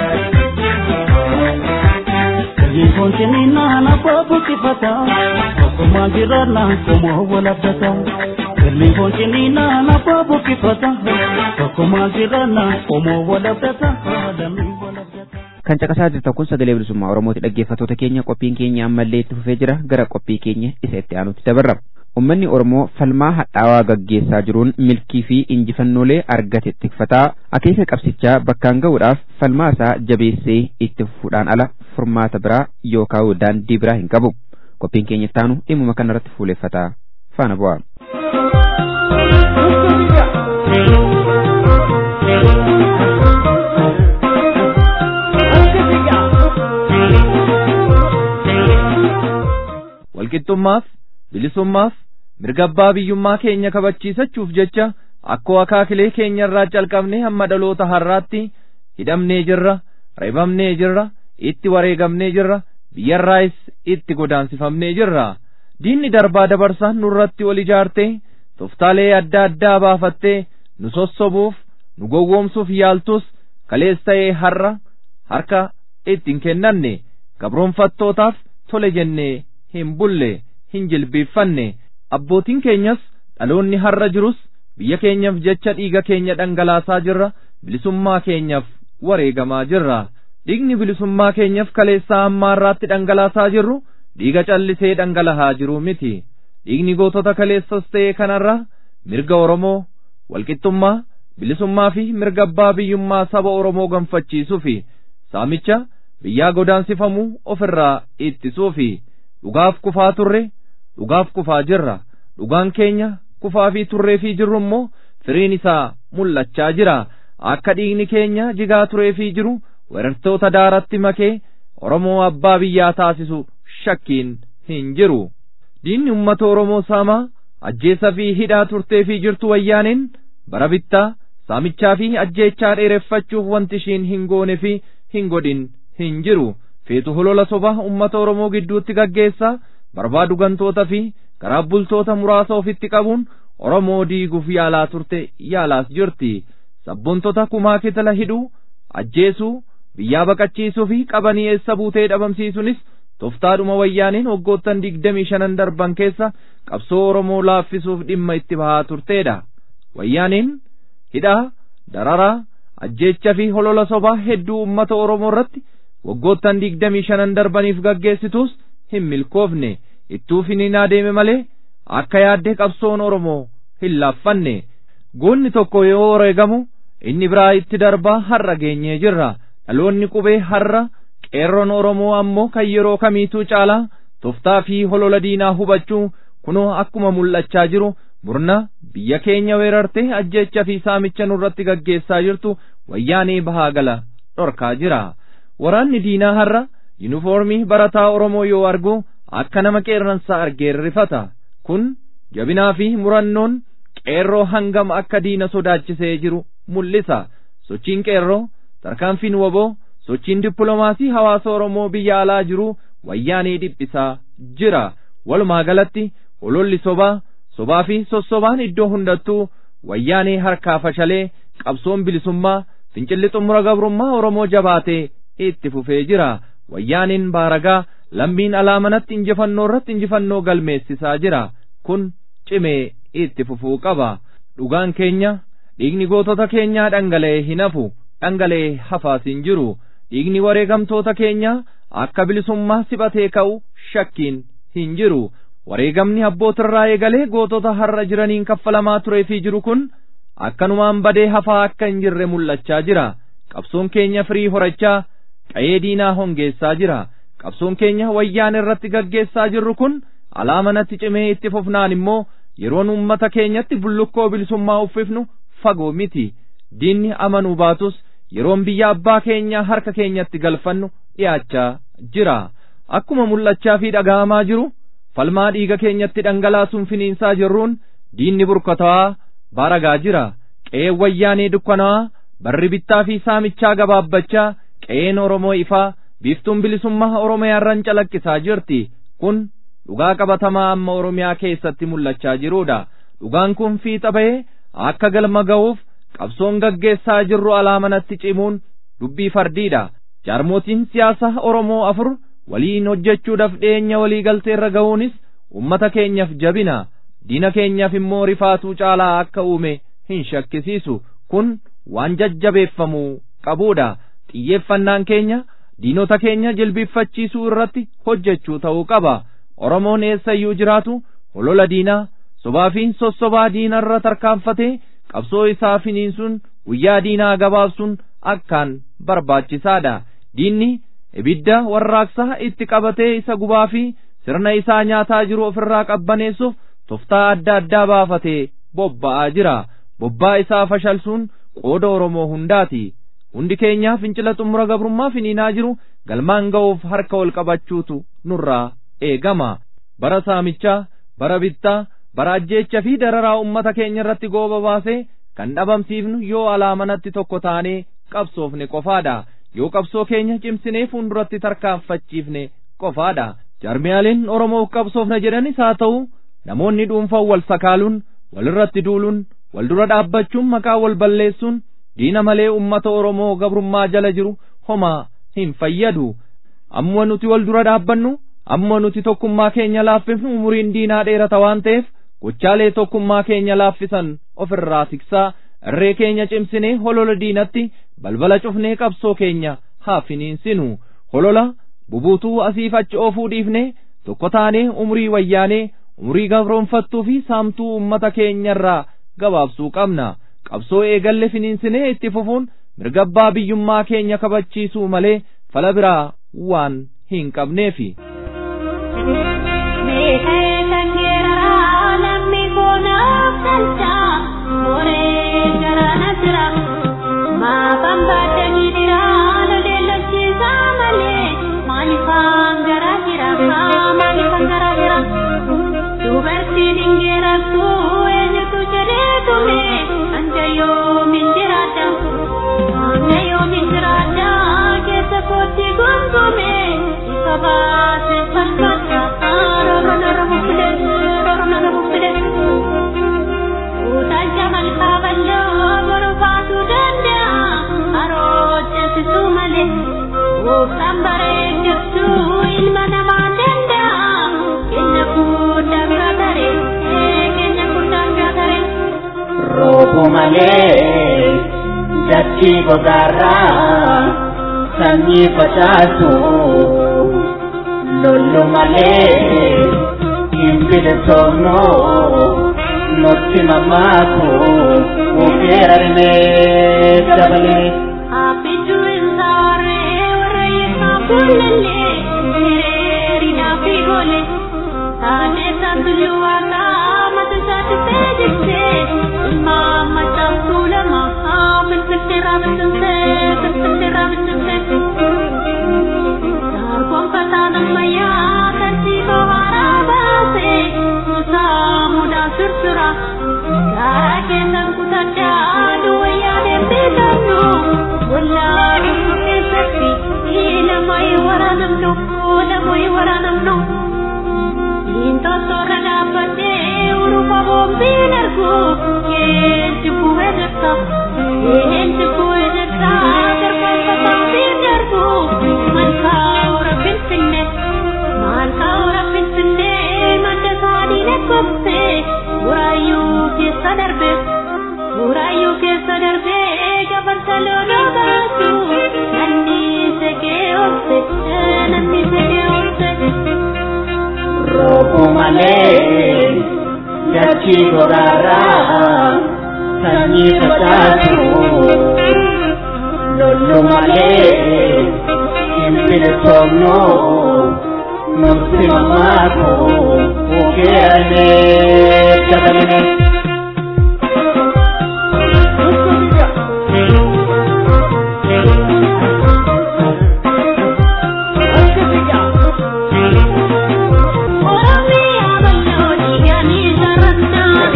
Konsinina na babu kifata Kokuma jirana komo wala data Kelli konsinina na babu kifata Kokuma jirana komo wala data Adami wala data kan caqasaa jirtan kun sagalee bilisummaa oromooti dhaggeeffattoota keenya qophiin keenya ammallee itti fufee jira gara qophii keenya isa itti aanutti dabarra ummanni oromoo falmaa hadhaawaa gaggeessaa jiruun milkii fi injifannoolee argate tikfataa akeeka qabsichaa bakkaan ga'uudhaaf falmaa isaa jabeessee itti fufuudhaan ala furmaata biraa yookaan daandii biraa hin qabu qophiin keenya itti aanu dhimmuma kanarratti fuuleffataa faana bu'aa. walqixxummaaf bilisummaaf mirga abbaa biyyummaa keenya kabachiisachuuf jecha akkoo akaakilee keenya irraa calqabnee hamma dhaloota har'aatti hidhamnee jirra reebamnee jirra itti wareegamnee jirra biyyarraayis itti godaansifamnee jirra diinni darbaa dabarsaan nurratti ol ijaartee toftaalee adda addaa baafattee nu sossobuuf nu gowwoomsuuf yaaltus kalees ta'ee har'a harka ittiin kennanne gabroonfattootaaf tole jennee hin bulle hin jilbiiffanne abbootiin keenyas dhaloonni har'a jirus biyya keenyaaf jecha dhiiga keenya dhangalaasaa jirra bilisummaa keenyaaf wareegamaa jirra dhiigni bilisummaa keenyaaf kaleessaa ammaarraatti dhangalaasaa jirru dhiiga callisee dhangalahaa jiru miti dhiigni gootota kaleessas ta'ee kanarra mirga oromoo walqixxummaa bilisummaa fi mirga abbaa biyyummaa saba Oromoo gonfachiisuu fi saamicha biyyaa godaansifamuu ofirraa ittisuu fi dhugaaf kufaa turre dhugaaf kufaa jirra dhugaan keenya kufaa fi turree fi jirru immoo firiin isaa mul'achaa jira akka dhiigni keenya jigaa turee fi jiru weerartoota daaratti makee Oromoo abbaa biyyaa taasisu shakkiin hin jiru diinni ummata Oromoo saamaa ajjeesa fi hidhaa turtee fi jirtu wayyaaneen bara bittaa saamichaa fi ajjeechaa dheereffachuuf wanti ishiin hin goone fi hin godhin hin jiru feetu holola sobaa ummata Oromoo gidduutti gaggeessaa barbaadu gantoota fi garaaf bultoota muraasa ofitti qabuun Oromoo diiguuf yaalaa turte yaalaas jirti sabboontota kumaa kitala hidhuu ajjeesuu biyyaa baqachiisuu fi qabanii eessa buutee dhabamsiisuunis toftaadhuma wayyaaniin waggoottan digdamii shanan darban keessa qabsoo Oromoo laaffisuuf dhimma itti bahaa turteedha. Wayyaaniin hidhaa, dararaa, ajjeecha fi holola sobaa hedduu uummata Oromoo irratti waggoottan digdamii shanan darbaniif gaggeessitus hin milkoofne ittuu finiin adeeme malee akka yaadde qabsoon Oromoo hin laaffanne. Goonni tokko yoo wareegamu inni biraa itti darbaa har'a geenyee jirra. Dhaloonni qubee har'a qeerroon Oromoo ammoo kan yeroo kamiituu caalaa toftaa fi holola diinaa hubachuu kunoo akkuma mul'achaa jiru murna biyya keenya weerartee ajjeecha fi saamicha nurratti gaggeessaa jirtu wayyaanee bahaa gala dhorkaa jira. Waraanni diinaa har'a yuunifoormii barataa Oromoo yoo argu akka nama qeerransaa argee rifata. Kun jabinaa fi murannoon qeerroo hangam akka diina sodaachisee jiru mul'isa. Sochiin qeerroo tarkaanfiin woboo sochiin dippiloomaasii hawaasa Oromoo biyya alaa jiru wayyaanee dhiphisaa jira. Walumaa galatti hololli sobaa sobaa fi sossobaan iddoo hundattuu wayyaanee harkaa fashalee qabsoon bilisummaa fincilli xumura gabrummaa Oromoo jabaatee itti fufee jira. Wayyaaniin baaragaa lammiin alaa manatti injifannoo irratti injifannoo galmeessisaa jira. Kun cimee itti fufuu qaba. Dhugaan keenya dhiigni gootota keenyaa dhangala'ee hin hafu. dhangala'ee hafaas hin jiru dhiigni wareegamtoota keenyaa akka bilisummaa siphatee ka'u shakkiin hin jiru wareegamni abbootirraa eegalee gootota har'a jiraniin kaffalamaa turee fi jiru kun akkanumaan badee hafaa akka hin jirre mul'achaa jira qabsoon keenya firii horachaa qa'ee diinaa hongeessaa jira qabsoon keenya wayyaan irratti gaggeessaa jirru kun alaamanatti cimee itti fufnaan immoo yeroon ummata keenyatti bullukkoo bilisummaa uffifnu fagoo miti diinni amanuu baatus yeroon biyya abbaa keenyaa harka keenyatti galfannu dhiyaachaa jira akkuma mul'achaa fi dhaga'amaa jiru falmaa dhiiga keenyatti dhangalaasuun finiinsaa jirruun diinni burkutaa'aa baaragaa jira qe'een wayyaanee dukkanaa'aa barri bittaa fi saamichaa gabaabbachaa qe'een oromoo ifaa biiftuun bilisummaa oromiyaarran calaqqisaa jirti kun dhugaa qabatamaa amma oromiyaa keessatti mul'achaa jiruudha dhugaan kun fiixa bahee akka galma ga'uuf qabsoon gaggeessaa jirru alaamanatti cimuun dubbii fardiidha jaarmotiin siyaasa oromoo afur waliin hojjechuudhaaf dhiyeenya walii galteerra ga'uunis ummata keenyaaf jabina diina keenyaaf immoo rifaatuu caalaa akka uume hin shakkisiisu kun waan jajjabeeffamuu qabuudha xiyyeeffannaan keenya diinota keenya jilbiiffachiisuu irratti hojjechuu ta'uu qaba oromoon eessayyuu jiraatu holola diinaa sobaa fi sossobaa diinarra tarkaanfatee qabsoo isaa finiinsuun guyyaa diinaa gabaabsuun akkaan barbaachisaadha diinni ibidda warraaqsaa itti qabatee isa gubaa fi sirna isaa nyaataa jiru ofirraa qabbaneessuuf toftaa adda addaa baafatee bobba'aa jira bobbaa isaa fashalsuun qooda oromoo hundaati hundi keenyaa fincila xumura gabrummaa finiinaa jiru galmaan ga'uuf harka ol qabachuutu nurraa eegama bara saamichaa bara bittaa bara ajjeecha fi dararaa ummata keenya irratti gooba baasee kan dhabamsiifnu yoo alaamanatti tokko taanee qabsoofne qofaadha yoo qabsoo keenya cimsinee fuulduratti tarkaanfachiifne qofaadha jarmiyaaleen oromoof qabsoofna jedhanis haa ta'u namoonni dhuunfaan wal sakaaluun walirratti duuluun wal dura dhaabbachuun maqaa wal balleessuun diina malee ummata oromoo gabrummaa jala jiru homaa hin fayyadu amma nuti wal dura dhaabbannu amma nuti tokkummaa keenya laaffifnu umuriin diinaa dheerata waan ta'eef gochaalee tokkummaa keenya laaffisan ofirraa tiksaa irree keenya cimsinee holola diinatti balbala cufnee qabsoo keenya haa finiinsinu holola bubuutuu asiif achi oofuu dhiifnee tokko taanee umurii wayyaanee umurii gabroonfattuu fi saamtuu ummata keenyarraa gabaabsuu qabna qabsoo eegalle finiinsinee itti fufuun mirga abbaa biyyummaa keenya kabachiisuu malee fala biraa waan hin qabneefi. Dubartiin ingeerartu eenyutu jedhee tume anja yoomin jiraadha anja yoomin jiraadha keessa kootti gonkume ifa baase falfadha roro nara bubbile roro nara bubbile utaalcha malkaa balloo borufaatu danda'a aroojjesisu malee gooftaan bareechiftu ilma namaa danda'a keenya fuudhaa gaatare keenya fuudhaa gaatare. Roobu malee dachii gogaarraa sanyii facaasu lollu malee hin bilisoomnu nutti mamaaku uffeerarnee dabalee. Abiddu insaare warra isaa kullalle hiriirina fi gole taatee saantulli waaqaa mata isaatti feejjiste ilma macaaftuu lama finfinnee raabsinte finfinnee raabsinte darboon fataan ammayyaa tartiiba haaraa baase isaa mudaa sursura gaara keessan kutadhaa duwwayyaa deemtee qabnu wallaa dhuftu keessatti namoonni waraanamnu namoonni waraanamnu Intosora dhaabbattee urufa boombiin argu keenci bu'ee jirta keenci bu'ee jirta darbaasa baambiin darbu malkaa ora finfinne malkaa ora finfinne madda isaanii lakkoofse buraayyuu keessa darbe buraayyuu keessa darbe gabarsa loonoo baatu namni segee oolse namni segee oolse. Roobu malee dachii gogaarraa sanyii facaasu lollu malee hin bilisoomnu nutti mamaaku uffeerarnee dabalee. Oromiyaa bal'ooti gaanii sarartaa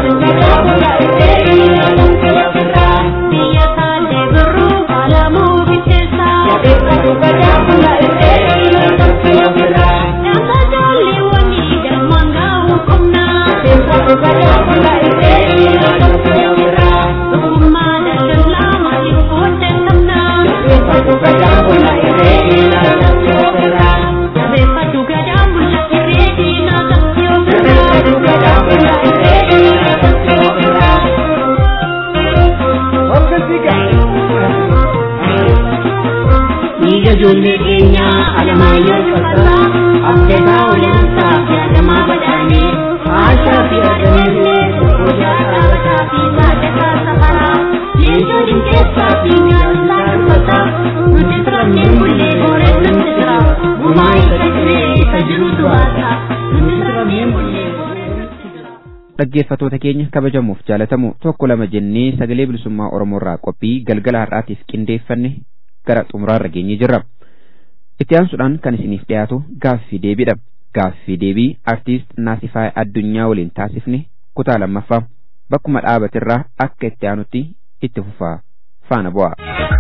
biyya taalee birruu alamuu bitteessaa Dhaabbata jaalleewwanii galmaan gaa'uu qonnaa Ogummaa daldalaa maaliif odeeffannaa Jabeeffadhu gadaan mul'ate reetii Dhiiga ijoollee keenyaa alamaayyoo fasaa abdeetaa oleensaa fi adamaa badhaanee haashaa fi argameellee guyyaa dhaabbataa fi saadakaa safaraa leencoo dinkeessaa fi nyaataa dubbataa nuti turannee mullee hooree nutti jira gumaa isa dhibee isa jirutu haasaa nuti turannee mullee hooree nutti jira. dhaggeeffatoota keenya kabajamuuf jaalatamu tokko lama jennee sagalee bilisummaa oromoo irraa qophii galgala har'aatiif qindeeffanne gara xumuraarra geenyee jirra itti aansuudhaan kan isiniif dhiyaatu gaaffii deebiidha gaaffii deebii artiist naasifaay addunyaa waliin taasifne kutaa lammaffaa bakkuma dhaabatirraa akka itti aanutti itti fufaa faana bu'a.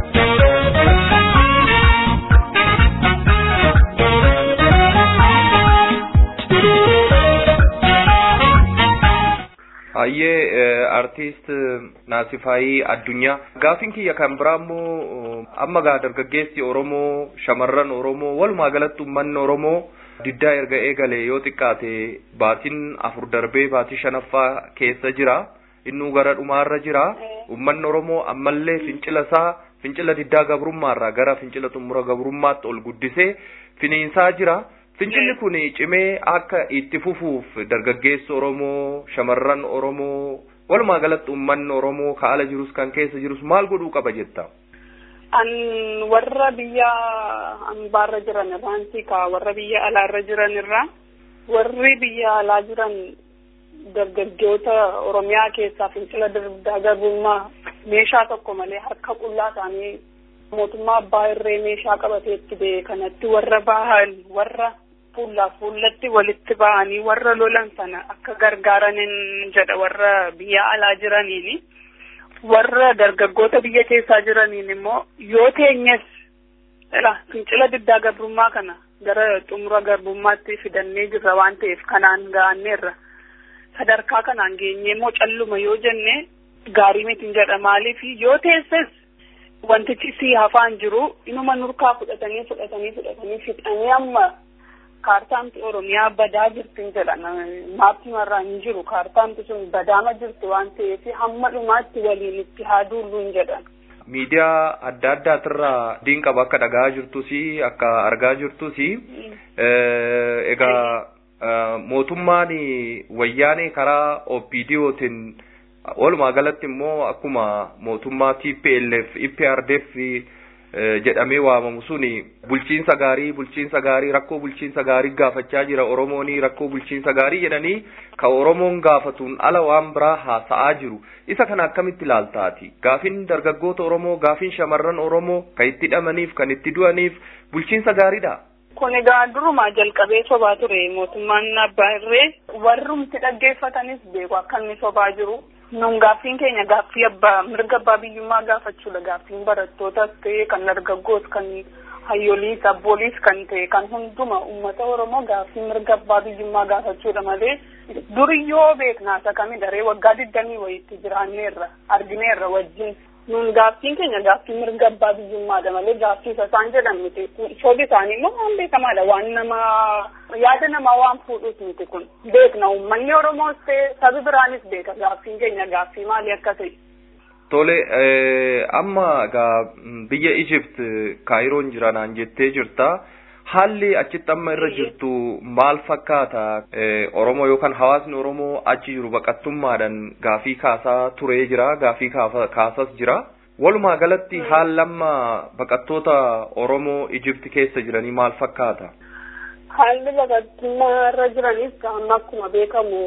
Hayyee artiist Naasifaayii Addunyaa gaaffiin kiyya kan biraa immoo amma gaa dargaggeessi Oromoo shamarran Oromoo walumaa galatti uummanni Oromoo diddaa erga eegale yoo xiqqaate baatiin afur darbee baatii shanaffaa keessa jira innuu gara dhumaarra jira uummanni Oromoo ammallee fincila isaa fincila diddaa gabrummaarraa gara fincila xumura gabrummaatti ol guddisee finiinsaa jira. Fincilli kun cimee akka itti fufuuf dargaggeessi Oromoo, shamarran Oromoo, walumaa galatti uummanni oromoo ka ala jirus kan keessa jirus maal godhuu qaba jetta an warra biyya ambaarra jiran irraanti ka warra biyya alaarra jiran irraa warri biyya alaa jiran dargaggoota oromiyaa keessaa fincila darbaa garbummaa meeshaa tokko malee harka qullaa ta'anii mootummaa abbaa irree meeshaa qabateetti ba'e kanatti warra bahan warra fuullaaf fuullatti walitti bahanii warra lolan sana akka gargaaranin jedha warra biyya alaa jiraniini warra dargaggoota biyya keessaa jiraniin immoo yoo teenyes fincila diddaa garbummaa kana gara xumura garbummaatti fidannee jirra waan ta'eef kanaan ga'anneerra sadarkaa kanaan geenyee immoo calluma yoo jenne gaarii miti jedha maaliif yoo teesses wantichi si hafaan jiru inuma nurkaa fudhatanii fudhatanii fudhatanii fixanii amma kaartaamti oromiyaa badaa jirti jedha maappii marraa hin jiru kaartaamti sun badaama jirti waan ta'eef hamma dhumaatti waliin itti haa duullu hin jedhan. miidiyaa adda addaatirraa diin qaba akka dhagaa jirtus akka argaa jirtus egaa mootummaan wayyaanee karaa OPDOtiin walumaa galatti immoo akkuma mootummaa TPLF IPRDF jedhamee waamamu suni bulchiinsa gaarii bulchiinsa gaarii rakkoo bulchiinsa gaarii gaafachaa jira oromooni rakkoo bulchiinsa gaarii jedhanii ka oromoon gaafatuun ala waan biraa haasa'aa jiru isa kana akkamitti ilaaltaati gaafin dargaggoota oromoo gaafin shamarran oromoo kan itti hidhamaniif kan itti du'aniif bulchiinsa gaariidha. kun egaa durumaa jalqabee sobaa ture mootummaan abbaa irree warrumti dhaggeeffatanis beeku akka inni sobaa jiru nun gaaffiin keenya gaaffii abbaa mirga abbaa biyyummaa gaafachuudha gaaffiin barattootas ta'e kan dargaggoos kan hayyoliis abbooliis kan ta'e kan hunduma ummata oromoo gaaffii mirga abbaa biyyummaa gaafachuudha malee duriyyoo beeknaasa kami daree waggaa digdamii wayitti jiraanneerra argineerra wajjin nun gaaffiin keenya gaaffii mirga abbaa biyyummaadha malee gaaffii isa isaan jedhan miti shoodi isaanii immoo waan beekamaadha waan nama yaada namaa waan fuudhuus miti kun beekna uummanni oromoos ta'e sabi biraanis beeka gaaffiin keenya gaaffii maalii akka ta'e. Tole amma egaa biyya Egypt kaayiroon jiranaan jettee jirta. Haalli achitti amma irra jirtu maal fakkaata? Oromoo yookaan hawaasni Oromoo achi jiru baqattummaadhaan gaafii kaasaa turee jira, gaafii kaasas jira. Walumaa galatti haalli amma baqattoota Oromoo Egypt keessa jiranii maal fakkaata? Haalli baqattummaa irra jiranis amma akkuma beekamu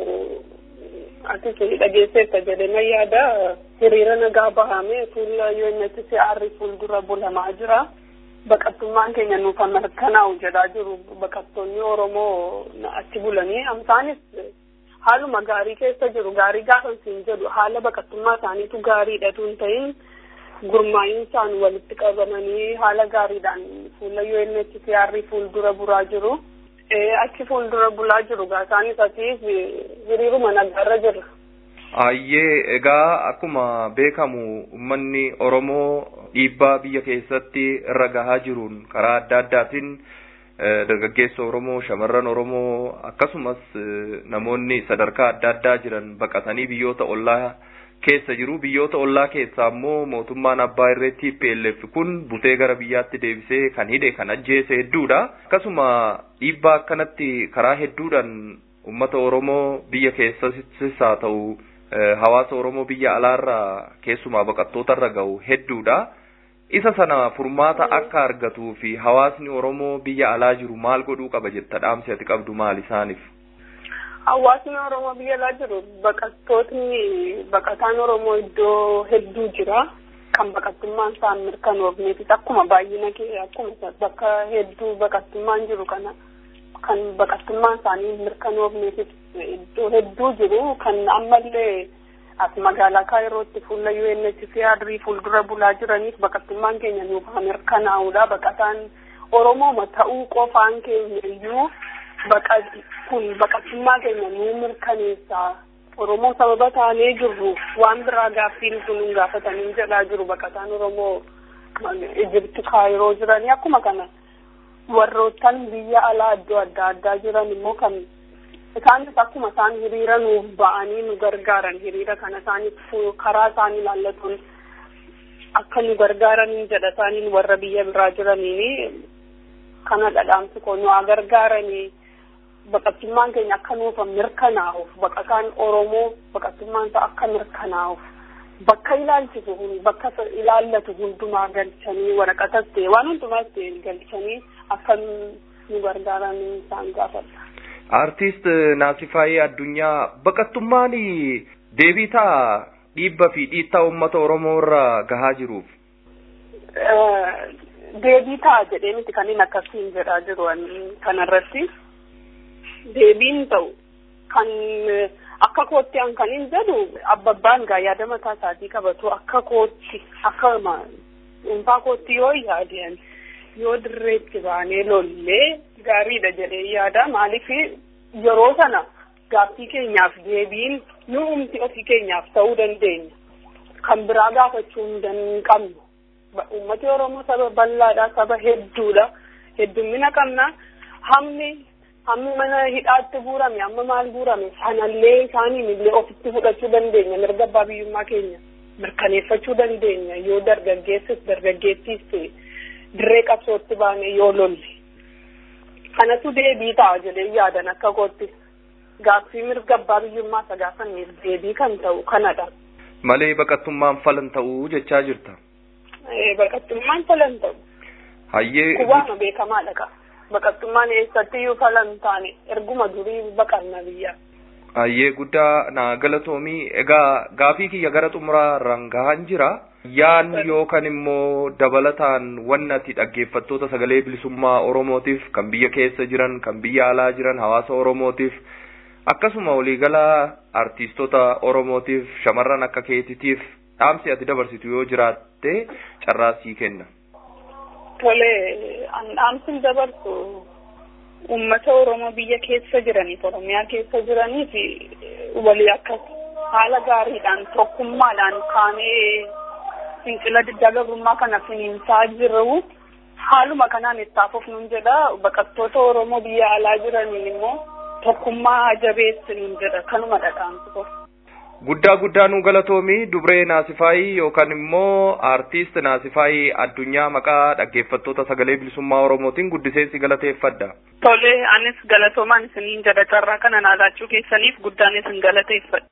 ati suni dhageesseetta jedhama yaada hiriira nagaa bahame fuula UNHCR fuuldura bulamaa jira. baqattummaan keenya nuuf mirkanaa'u jedhaa jiru baqattoonni oromoo achi bulanii amsaanis haaluma gaarii keessa jiru gaarii gaafa siin jedhu haala baqattummaa isaaniitu gaariidha tun ta'in gurmaa'insaan walitti qabamanii haala gaariidhaan fuula UNHCR fuuldura buraa jiru. achi fuuldura bulaa jiru gaa isaanis asiif hiriiruma nagaarra jirra. Ayyee egaa akkuma beekamu uummanni Oromoo dhiibbaa biyya keessatti irra gahaa jiruun karaa adda addaatiin dargaggeessa Oromoo, shamarran Oromoo akkasumas namoonni sadarkaa adda addaa jiran baqatanii biyyoota ollaa keessa jiru. Biyyoota ollaa keessaa immoo mootummaan abbaa irree TPLF kun butee gara biyyaatti deebisee kan hidhe kan ajjeese hedduudha. Akkasuma dhiibbaa akkanatti karaa hedduudhaan uummata Oromoo biyya keessattis haa ta'u hawaasa Oromoo biyya alaarraa keessumaa baqattootarra gahu hedduudha. Isa sana furmaata akka argatuu fi hawaasni Oromoo biyya alaa jiru maal godhuu qaba jetta dhaamsi ati qabdu maal isaaniif? Hawaasni Oromoo biyya alaa jiru baqattootni baqataan Oromoo iddoo hedduu jira. Kan baqattummaan isaan mirkanoofneefis akkuma baay'ina kee akkuma bakka hedduu baqattummaan jiru kana kan baqattummaan isaanii mirkanoofneefis iddoo hedduu jiru kan ammallee as magaalaa kaayirootti fuula UNHCR fuuldura bulaa jiraniif baqattummaan keenya nuuf haa mirkanaa'uudha baqataan Oromoo ta'uu qofaan keenya iyyuu kun baqattummaa keenya nuu mirkaneessa Oromoo sababa taanee jirru waan biraa gaaffiin sun hin gaafatanii jedhaa jiru baqataan Oromoo Ijibti kaayiroo jiranii akkuma kana warroottan biyya alaa iddoo adda addaa jiran immoo kan isaanis akkuma isaan hiriira nuuf ba'anii nu gargaaran hiriira kana isaaniif karaa isaanii ilaallatuun akka nu gargaaraniin jedha isaaniin warra biyya biraa jiraniin kana dhadhaamsi koo nu haa gargaaranii baqattummaan keenya akka nuuf mirkanaa'uuf baqataan Oromoo baqattummaan isaa akka mirkanaa'uuf bakka ilaalchisu kun bakka ilaallatu hundumaa galchanii waraqatas ta'e waan hundumaas ta'e galchanii akka nu gargaaran isaan gaafadha. Artiist Naasifaayee Addunyaa baqattummaan deebii ta'a dhiibba fi dhiittaa uummata Oromoo irra gahaa jiruuf. Deebii ta'a jedhee miti kan inni akkasiin jedhaa jiru kanarratti. Deebiin ta'u kan akka kootti an kan hin jedhu abbabbaan gaa yaada mataa isaatii qabatu akka kootti akka dhuunfaa kootti yoo yaadan yoo dirreetti baanee lollee gaariidha jedhee yaada maaliif yeroo sana gaaffii keenyaaf deebiin nu umti ofii keenyaaf ta'uu dandeenya kan biraa gaafachuu hin qabnu uummati oromoo saba bal'aadha saba hedduudha heddummina qabna hammi hammi mana hidhaatti guurame amma maal guurame sanallee isaaniin illee ofitti fudhachuu dandeenya mirga abbaa biyyummaa keenya mirkaneeffachuu dandeenya yoo dargaggeessis dargaggeettiis ta'e dirree qabsootti baane yoo lolle kanatu deebii ta'a jedhee yaadan akka kootti gaaffii mirga abbaa biyyummaa isa gaafanneef deebii kan ta'u kanadha. Malee baqattummaan falan ta'uu jechaa jirta. Baqattummaan falan ta'u. Hayyee. Kubaama beekamaadha qaba. Baqattummaan eessattiyyuu falan taane erguma durii baqanna biyya. Hayyee guddaa na galatoomii egaa gaafii kiyya gara xumuraa irraan gahaan jira. Yaan yookaan immoo dabalataan wanni ati dhaggeeffattoota sagalee bilisummaa Oromootiif kan biyya keessa jiran kan biyya alaa jiran hawaasa Oromootiif akkasuma waliigala artiistota Oromootiif shamarran akka keetitiif dhaamsi ati dabarsitu yoo jiraatte carraa sii kenna. Tole an dhaamsin dabarsu uummata Oromoo biyya keessa jiraniif Oromiyaa keessa jiraniif walii akkas haala gaariidhaan tokkummaadhaan kaanee fincila diddaa gabrummaa kana finiinsaa jiru haaluma kanaan itti hafuuf nun jedha baqattoota Oromoo biyya alaa jiraniin immoo tokkummaa jabeessi nun jedha kanuma dhadhaamsu. Guddaa guddaa nu galatoomii dubree Naasifaayii yookaan immoo aartiist Naasifaayii addunyaa maqaa dhaggeeffattoota sagalee bilisummaa Oromootiin guddiseensi galateeffadha. Tole anis galatoomaan isiniin jedha carraa kana naalaachuu keessaniif guddaan isin galateeffadha.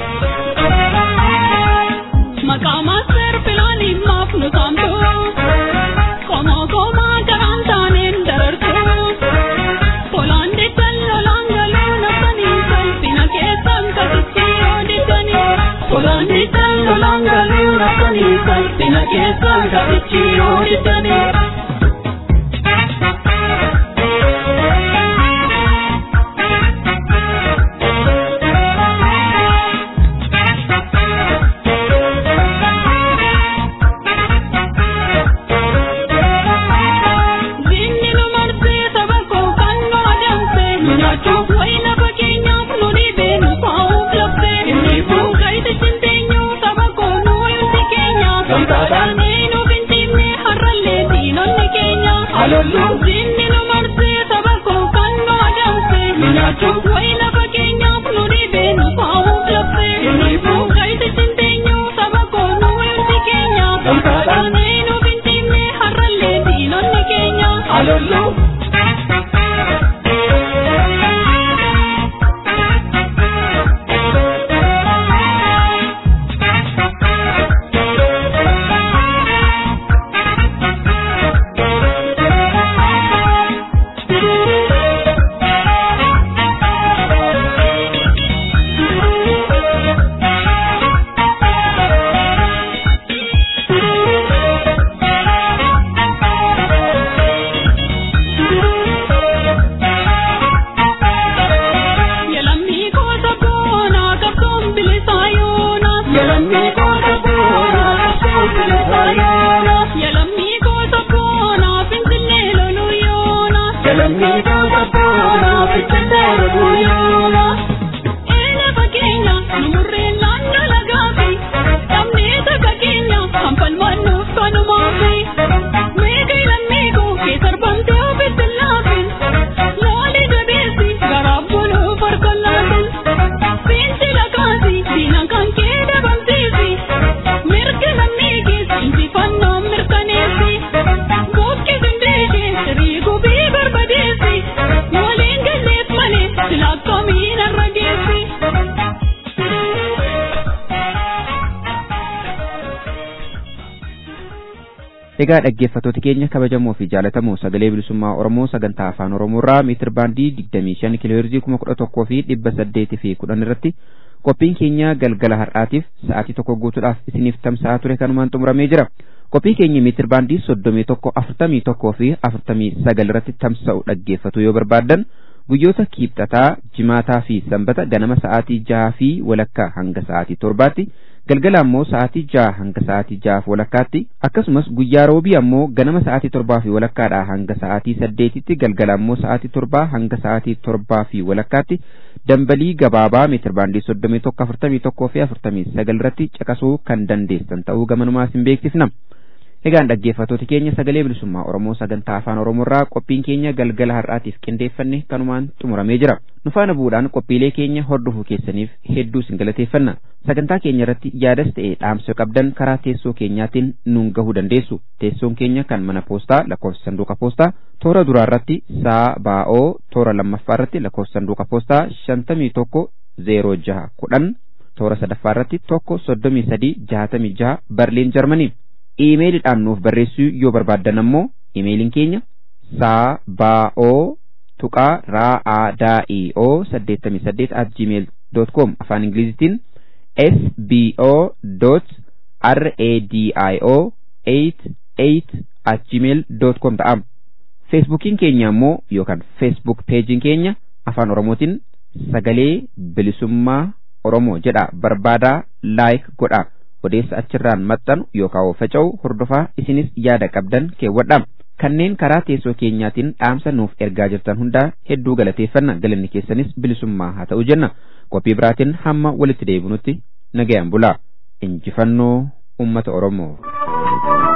Maqaa maaster filaanii maaf nu saamtu qomoo qomaa garaan taaneen darartu tolaan diddan lolaan galuu nafsanii salphina keessan kasitti yoo diddanii tolaan diddan lolaan galuu nafsanii salphina keessan kasitti yoo diddanii. Egaa dhaggeeffattoota keenya kabajamoo fi jaalatamoo sagalee bilisummaa Oromoo sagantaa afaan Oromoorraa miitir baandii 25 kiloheerzii 11 fi 800 fi 10 irratti qophiin keenya galgala har'aatiif sa'aatii tokko guutuudhaaf isiniif tamsa'aa ture kanumaan xumuramee jira. Qophii keenya miitir baandii 31 41 fi 49 irratti tamsa'u dhaggeeffatu yoo barbaaddan guyyoota kiibxataa, jimaataa fi sanbata ganama sa'aatii jaha fi walakkaa hanga sa'aatii torbaatti galgala ammoo sa'aatii jaha hanga sa'aatii jahaaf walakkaatti akkasumas guyyaa roobii ammoo ganama sa'aatii torbaa fi walakkaadhaa hanga sa'aatii saddeetitti galgala ammoo sa'aatii torbaa hanga sa'aatii torbaa fi walakkaatti dambalii gabaabaa meetir baandii soddomii tokko afurtamii tokkoo fi afurtamii sagal irratti caqasuu kan dandeessan ta'uu gamanumaa isin beeksifna. Egaan dhaggeeffattoota keenya sagalee bilisummaa Oromoo sagantaa afaan Oromoorraa qophiin keenya galgala har'aatiif qindeeffanne kanumaan xumuramee jira. Nu faana bu'uudhaan qophiilee keenya hordofuu keessaniif hedduu isin galateeffanna. Sagantaa keenya irratti yaadas ta'e dhaamsa qabdan karaa teessoo keenyaatiin nuun gahuu dandeessu. Teessoon keenya kan mana poostaa lakkoofsa sanduuqa poostaa toora duraa irratti saa baa'oo toora lammaffaa irratti lakkoofsa sanduuqa poostaa shantamii tokko zeeroo jaha kudhan toora sadaffaa irratti tokko soddomii sadii jahatamii jaha barliin jarmanii. iimeeliidhaan nuuf barreessuu yoo barbaaddan ammoo iimeeliin keenya saa baa'oo tuqaa raa'aadaa'ioo saddeettamii saddeet at gmail dot com afaan ingilizitiin sbo dot radio eight eight at gmail dot com ta'a feesbuukiin keenya ammoo yookaan feesbuuk peejiin keenya afaan oromootiin sagalee bilisummaa oromoo jedha barbaadaa laayik godha. odeessa achirraan maxxanu yookaan faca'u hordofaa isinis yaada qabdan keewwadha. Kanneen karaa teessoo keenyaatiin dhaamsa nuuf ergaa jirtan hundaa hedduu galateeffanna galanni keessanis bilisummaa haa ta'u jenna. Qophii biraatiin hamma walitti deebinutti nagayaan bulaa. Injifannoo uummata Oromoo.